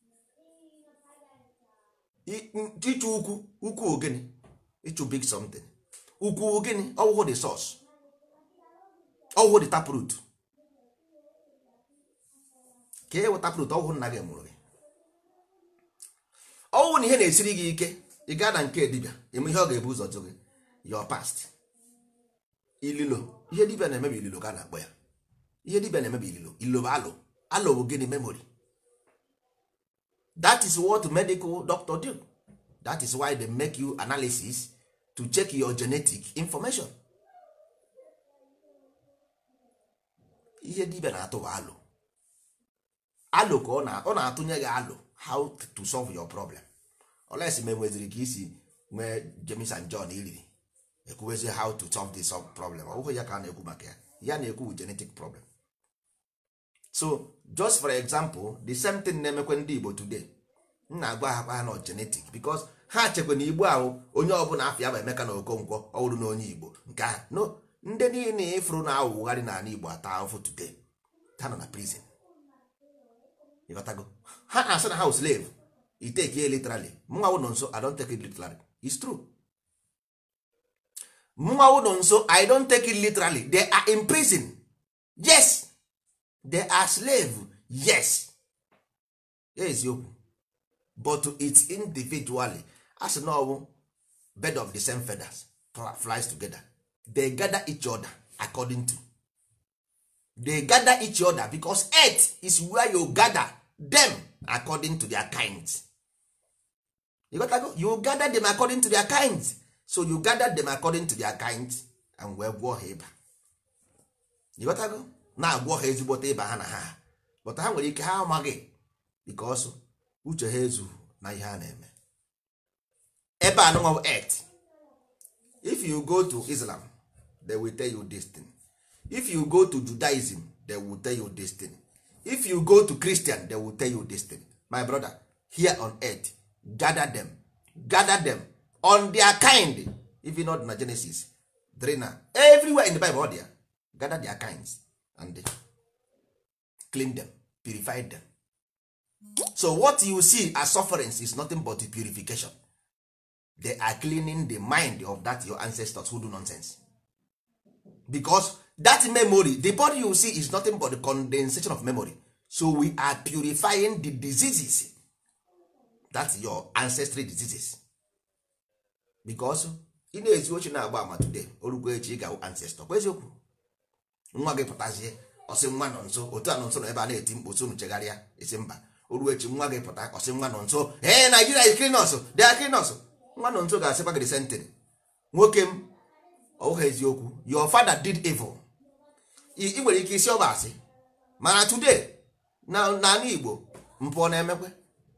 ịchụ ukwu ukwu ogene ịchụ big something ukwu ogene ọwụhụ the source ọwụhụ the taproot ka e weta taproot ọwụhụ nna gị mụrụ gị ọwụ na ihe na-esiri gị ike ị gaa na nke dibịa eme ihe ọ ga-ebu ụzọ jụ gị your past ililo ihe dibịa na-emebi ililo ka a na-akpọ ya ihe dibịa na-emebi ililo ililo bụ alụ alụ bụ gịnị memory that is what medical doctor do that is why they make you analysis to check your genetic information ihe dibịa na-atụ bụ alụ alụ ka ọ na- ọ na-atụnye gị alụ how to solve your problem oles ma enweziri ka isi nwee James and John iriri ekwuwezi how to solve this problem ọ bụghị ya ka a na-ekwu maka ya ya na-ekwu bụ genetic problem so just for example the same thing na-emekwe ndị Igbo today m na-agwa ha kwa ha na genetic because ha chekwa na Igbo ahụ onye ọbụla afọ ya bụ Emeka na Okonkwo ọ bụrụ na onye Igbo nke ahụ no ndị niile ịfụrụ na awụgharị n'ala Igbo ata ahụfụ today ha nọ na prison ịghọtago ha na-asị na ha wụ slave i take it literally mụnwa wụ nọ nso i don't take it literally it's true mụnwa wụ nọ nso i don't take it literally they are in prison yes they are slave yes eziokwu but it's individually as na ọwụ bed of the same feathers flies together they gather each other according to they gather each other because earth is where you gather them according to their kinds you, got to go? you gather them according to their kinds so you gather them according to their kinds and wee gwọọ ha ịba you got to go? na-agwọ ha ezigbote ịba ha na ha but ha nwere ike ha amaghị because uche ha ezughị na ihe a na-eme ebe anụnwa earth if you go to islam they will tell you this thing if you go to judaism they will tell you this thing if you go to christian they will tell you this thing my brother here on earth gather them gather them on their kind if you not na genesis drina everywhere in the bible there gather their kinds and clean them purify them so what you see as sufferings is nothing but the purification they are cleaning the mind of that your ancestors who do nonsense because that memory the body you see is nothing but the condensation of memory so we are purifying the diseases that's your ancestry diseases because ị na-esi oche na-agba ama today orugbo echi ị ga ancestor kwa eziokwu nwa gị pụtazie ọsị nwa nọ nso otu a nọ nso nọ ebe a na-eti mkpu so unu chegharịa isi mba oruo echi nwa gị pụta ọsị nwa nọ nso ee Nigeria is killing us they are killing us nwa nọ nso ga-asịkwa gị sentịrị nwoke m ọwụghị eziokwu your father did evil ị nwere ike isi ọba asị mana today na n'ala Igbo mpụ na-emekwe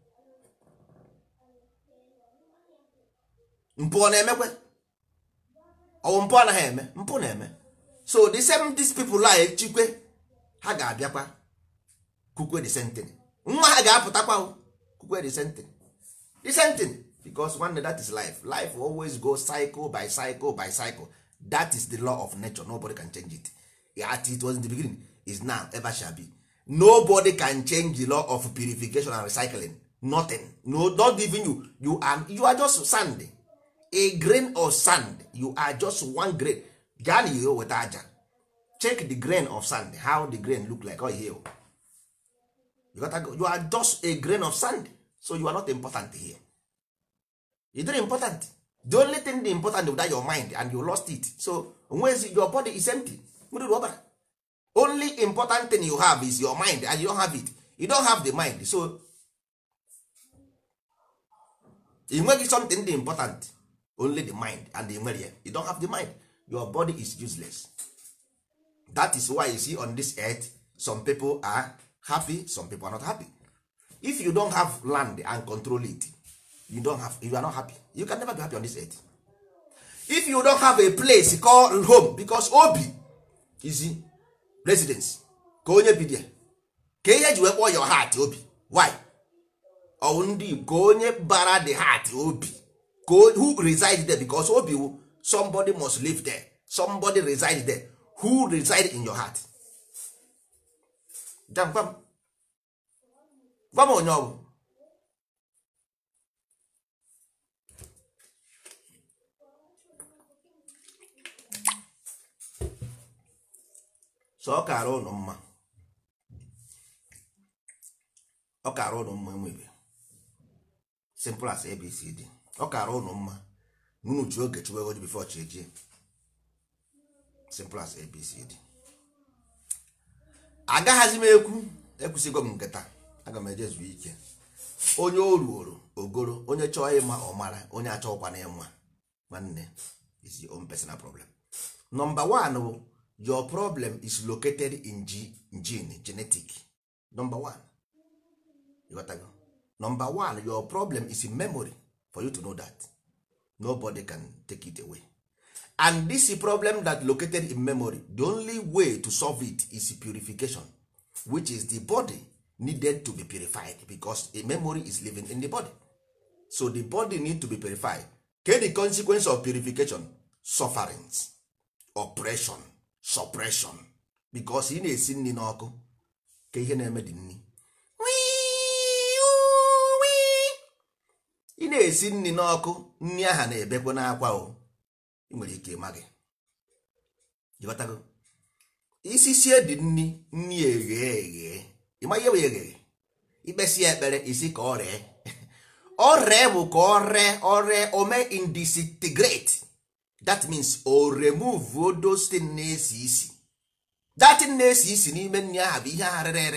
mpụ na-emekwe ọwụ mpụ anaghị eme mpụ na-eme so the same these people a echikwe ha ga-abịakwa kukwe the same thing nwa ha ga-apụtakwa kukwe the same thing the same thing because one day that is life life will always go cycle by cycle by cycle that is the law of nature nobody can change it at it was in the beginning is now ever shall be nobody can change the law of purification and recycling nothing no not even you you are you are just sand a grain of sand you are just one grain gaa na ihe weta aja check the grain of sand how the grain look like oh here you, gotta go. you are just a grain of sand so you are not important here you don't important the only thing the important is that your mind and you lost it so onwezi your body is empty mmiri ọbara only important thing you have is your mind and you don't have it you don't have the mind so ị nweghị something dị important only the mind and the nwere ya you don't have the mind your body is useless that is why you see on this earth some people are happy some people are not happy if you don't have land and control it you don't have you are not happy you can never be happy on this earth if you don't have a place called home because obi is residence ka onye bi there ka ihe ji wee kpọọ your heart obi why ọwụ ndị Igbo ka onye bara the heart obi ka who reside there because obi wu somebody must live there somebody reside there who reside in your heart jam gwa m gwa m onye ọ bụ so ọ kara ụnụ mma ọ kara ụnụ mma enwebe simple as abcd ọ kara ụnụ mma unu ji oge chụwa ego bifo chi ejie simple as abcd agaghazi m ekwu ekwusigo m nke taa aga m eje zuo ike onye o ruoro ogoro onye chọọ ịma ọmara onye achọghịkwana ịma nwanne is your own personal problem number one bụ your problem is located in G, gene genetic number one you got to go. number one your problem is in memory for you to know that nobody can take it away and this problem that located in memory the only way to solve it is purification which is the body needed to be purified because a memory is living in the body so the body need to be purified ke the consequence of purification sufferings oppression suppression because ị na-esi nri n'ọkụ ka ihe na-eme dị nri ị na-esi nri n'ọkụ nri aha na-ebekwa n'akwa o ị nwere ike ịma gị ịghọtago isi sie dị nri nri eghe eghe ịma ihe bụ eghe ikpesi ekpere isi ka ọ ree ọ ree bụ ka ọ ree ọ ree o mee indisintegrate that means o remove those things na-esi isi datin na-esi isi n'ime nri ahụ bụ ihe ahụ rere ere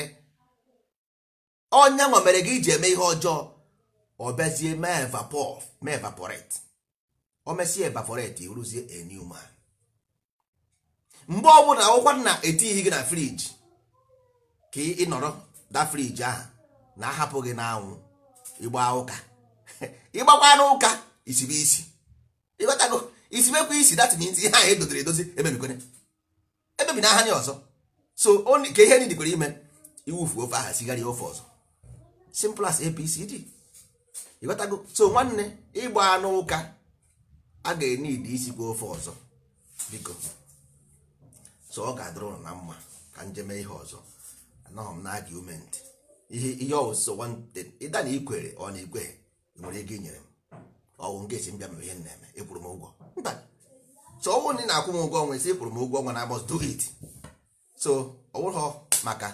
ọnya nwa mere gị iji eme ihe ọjọọ ọ bịazie mee evapor mee evaporate o mesie evaporate iruzie a new man mgbe ọbụla akwụkwọ na etighi gị na friji ka ị nọrọ da friji ahụ na-ahapụ gị n'anwụ ịgba ụka ịgbakwa n'ụka isibe isi ịghọtago isibekwa isi dat means ihe ahụ edoziri edozi emebikone emebi na aha ndị ọzọ so only ka ihe nidikwere ime iwufu ofe aha sigara ofe ọzọ simple as apcd ịghọtago so nwanne ịgba anụ ụka a ga-enidi isikwa ofe ọzọ biko so ọ ga-adịrị ụnụ na mma ka njem ihe ọzọ anọghị m na argument ihe ihe ọwụsọ ịda na ikwere ọ na ikweghị nwere ego inyere m ọwụ nke esi mbịa mere ihe m na-eme ịkwụrụ m ụgwọ mba so ọwụ na ị na-akwụ m ụgwọ ọnwa esi ịkwụrụ m ụgwọ ọnwa na must do it so ọ bụrụ maka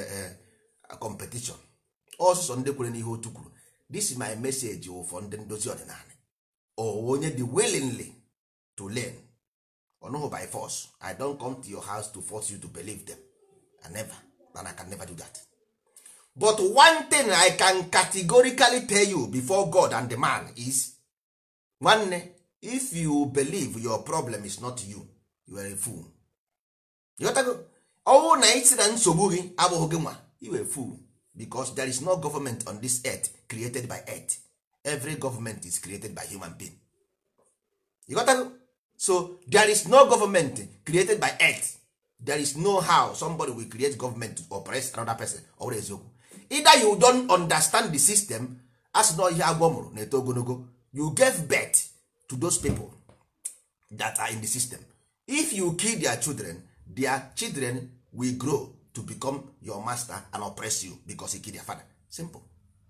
competition ọsụsọ ndị kwere n'ihe otu kwuru this is my message ụfọ ndị ndozi ọdịnala onye dị willingly to learn ọnụhụ by force i don't come to your house to force you to believe them i never and i can never do that but one thing i can categorically tell you before god and the man is nwanne if you believe your problem is not you you are a fool ịghọtago ọnwụ na isi na nsogbu gị abụghị gị nwa you are a fool because there is no government on this earth created by earth every government is created by human being ịghọtago so there is no government created by earth there is no how somebody will create government to oppress another person ọ bụrụ eziokwu either you don't understand the system as na ihe agwọ mụrụ na-eto ogologo you gave birth to those people that are in the system if you kill their children their children will grow to become your master and oppress you because he kill their father simple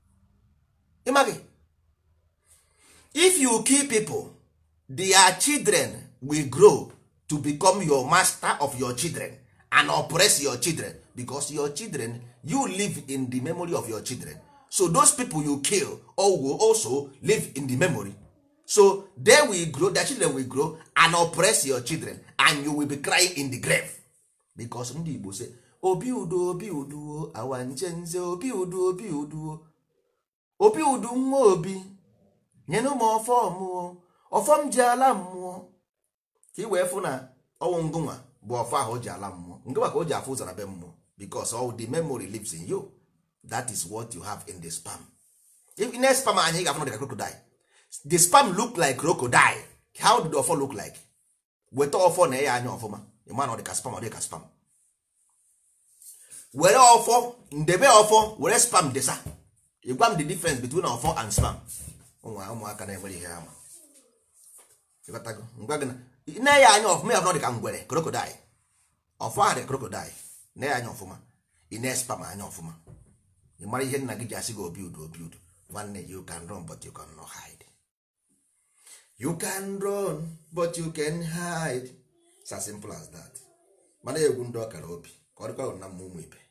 ịmaghị if you kill people their children will grow to become your master of your children and oppress your children because your children you live in the memory of your children so those people you kill all will also live in the memory so they will grow their children will grow and oppress your children and you will be crying in the grave because ndị igbo say obi udo obi uduo awa nchenze obi udo obi uduo obi udu nwa obi nyenụ m ọfọ mmụọ ọfọ m ji ala mmụọ ka ị wee fụ na ọnwụ ngụnwa bụ ọfọ ahụ o ji ala mmụọ ngụnwa ka o ji afụ ụzọ na be mmụọ because all the memory lives in you that is what you have in the spam if in spam anyị ga-afụ dịka crocodile the spam look like crocodile how did ọfọ look like weta ọfọ na ya anya ọfụma ịma na ọ dịka spam ọ dịka spam were ọfọ ndebe ọfọ were spam desa ịgwa m the difference between ọfọ and spam ụmụaka na-enwere ihe ama ịghọtago ngwa gị na nne ya anya ọfụma ya bụ dịka ngwere krokodil ọfọ ahụ dị krokodil nne ya anya ọfụma ị na-espam anya ọfụma ị mara ihe nna gị ji asị gị obi udu obi udu nwanne you can run but you can not hide you can run but you can hide it's as simple as that mana egwu ndị ọkara obi ka ọ dịkwa na mma ụmụ ibe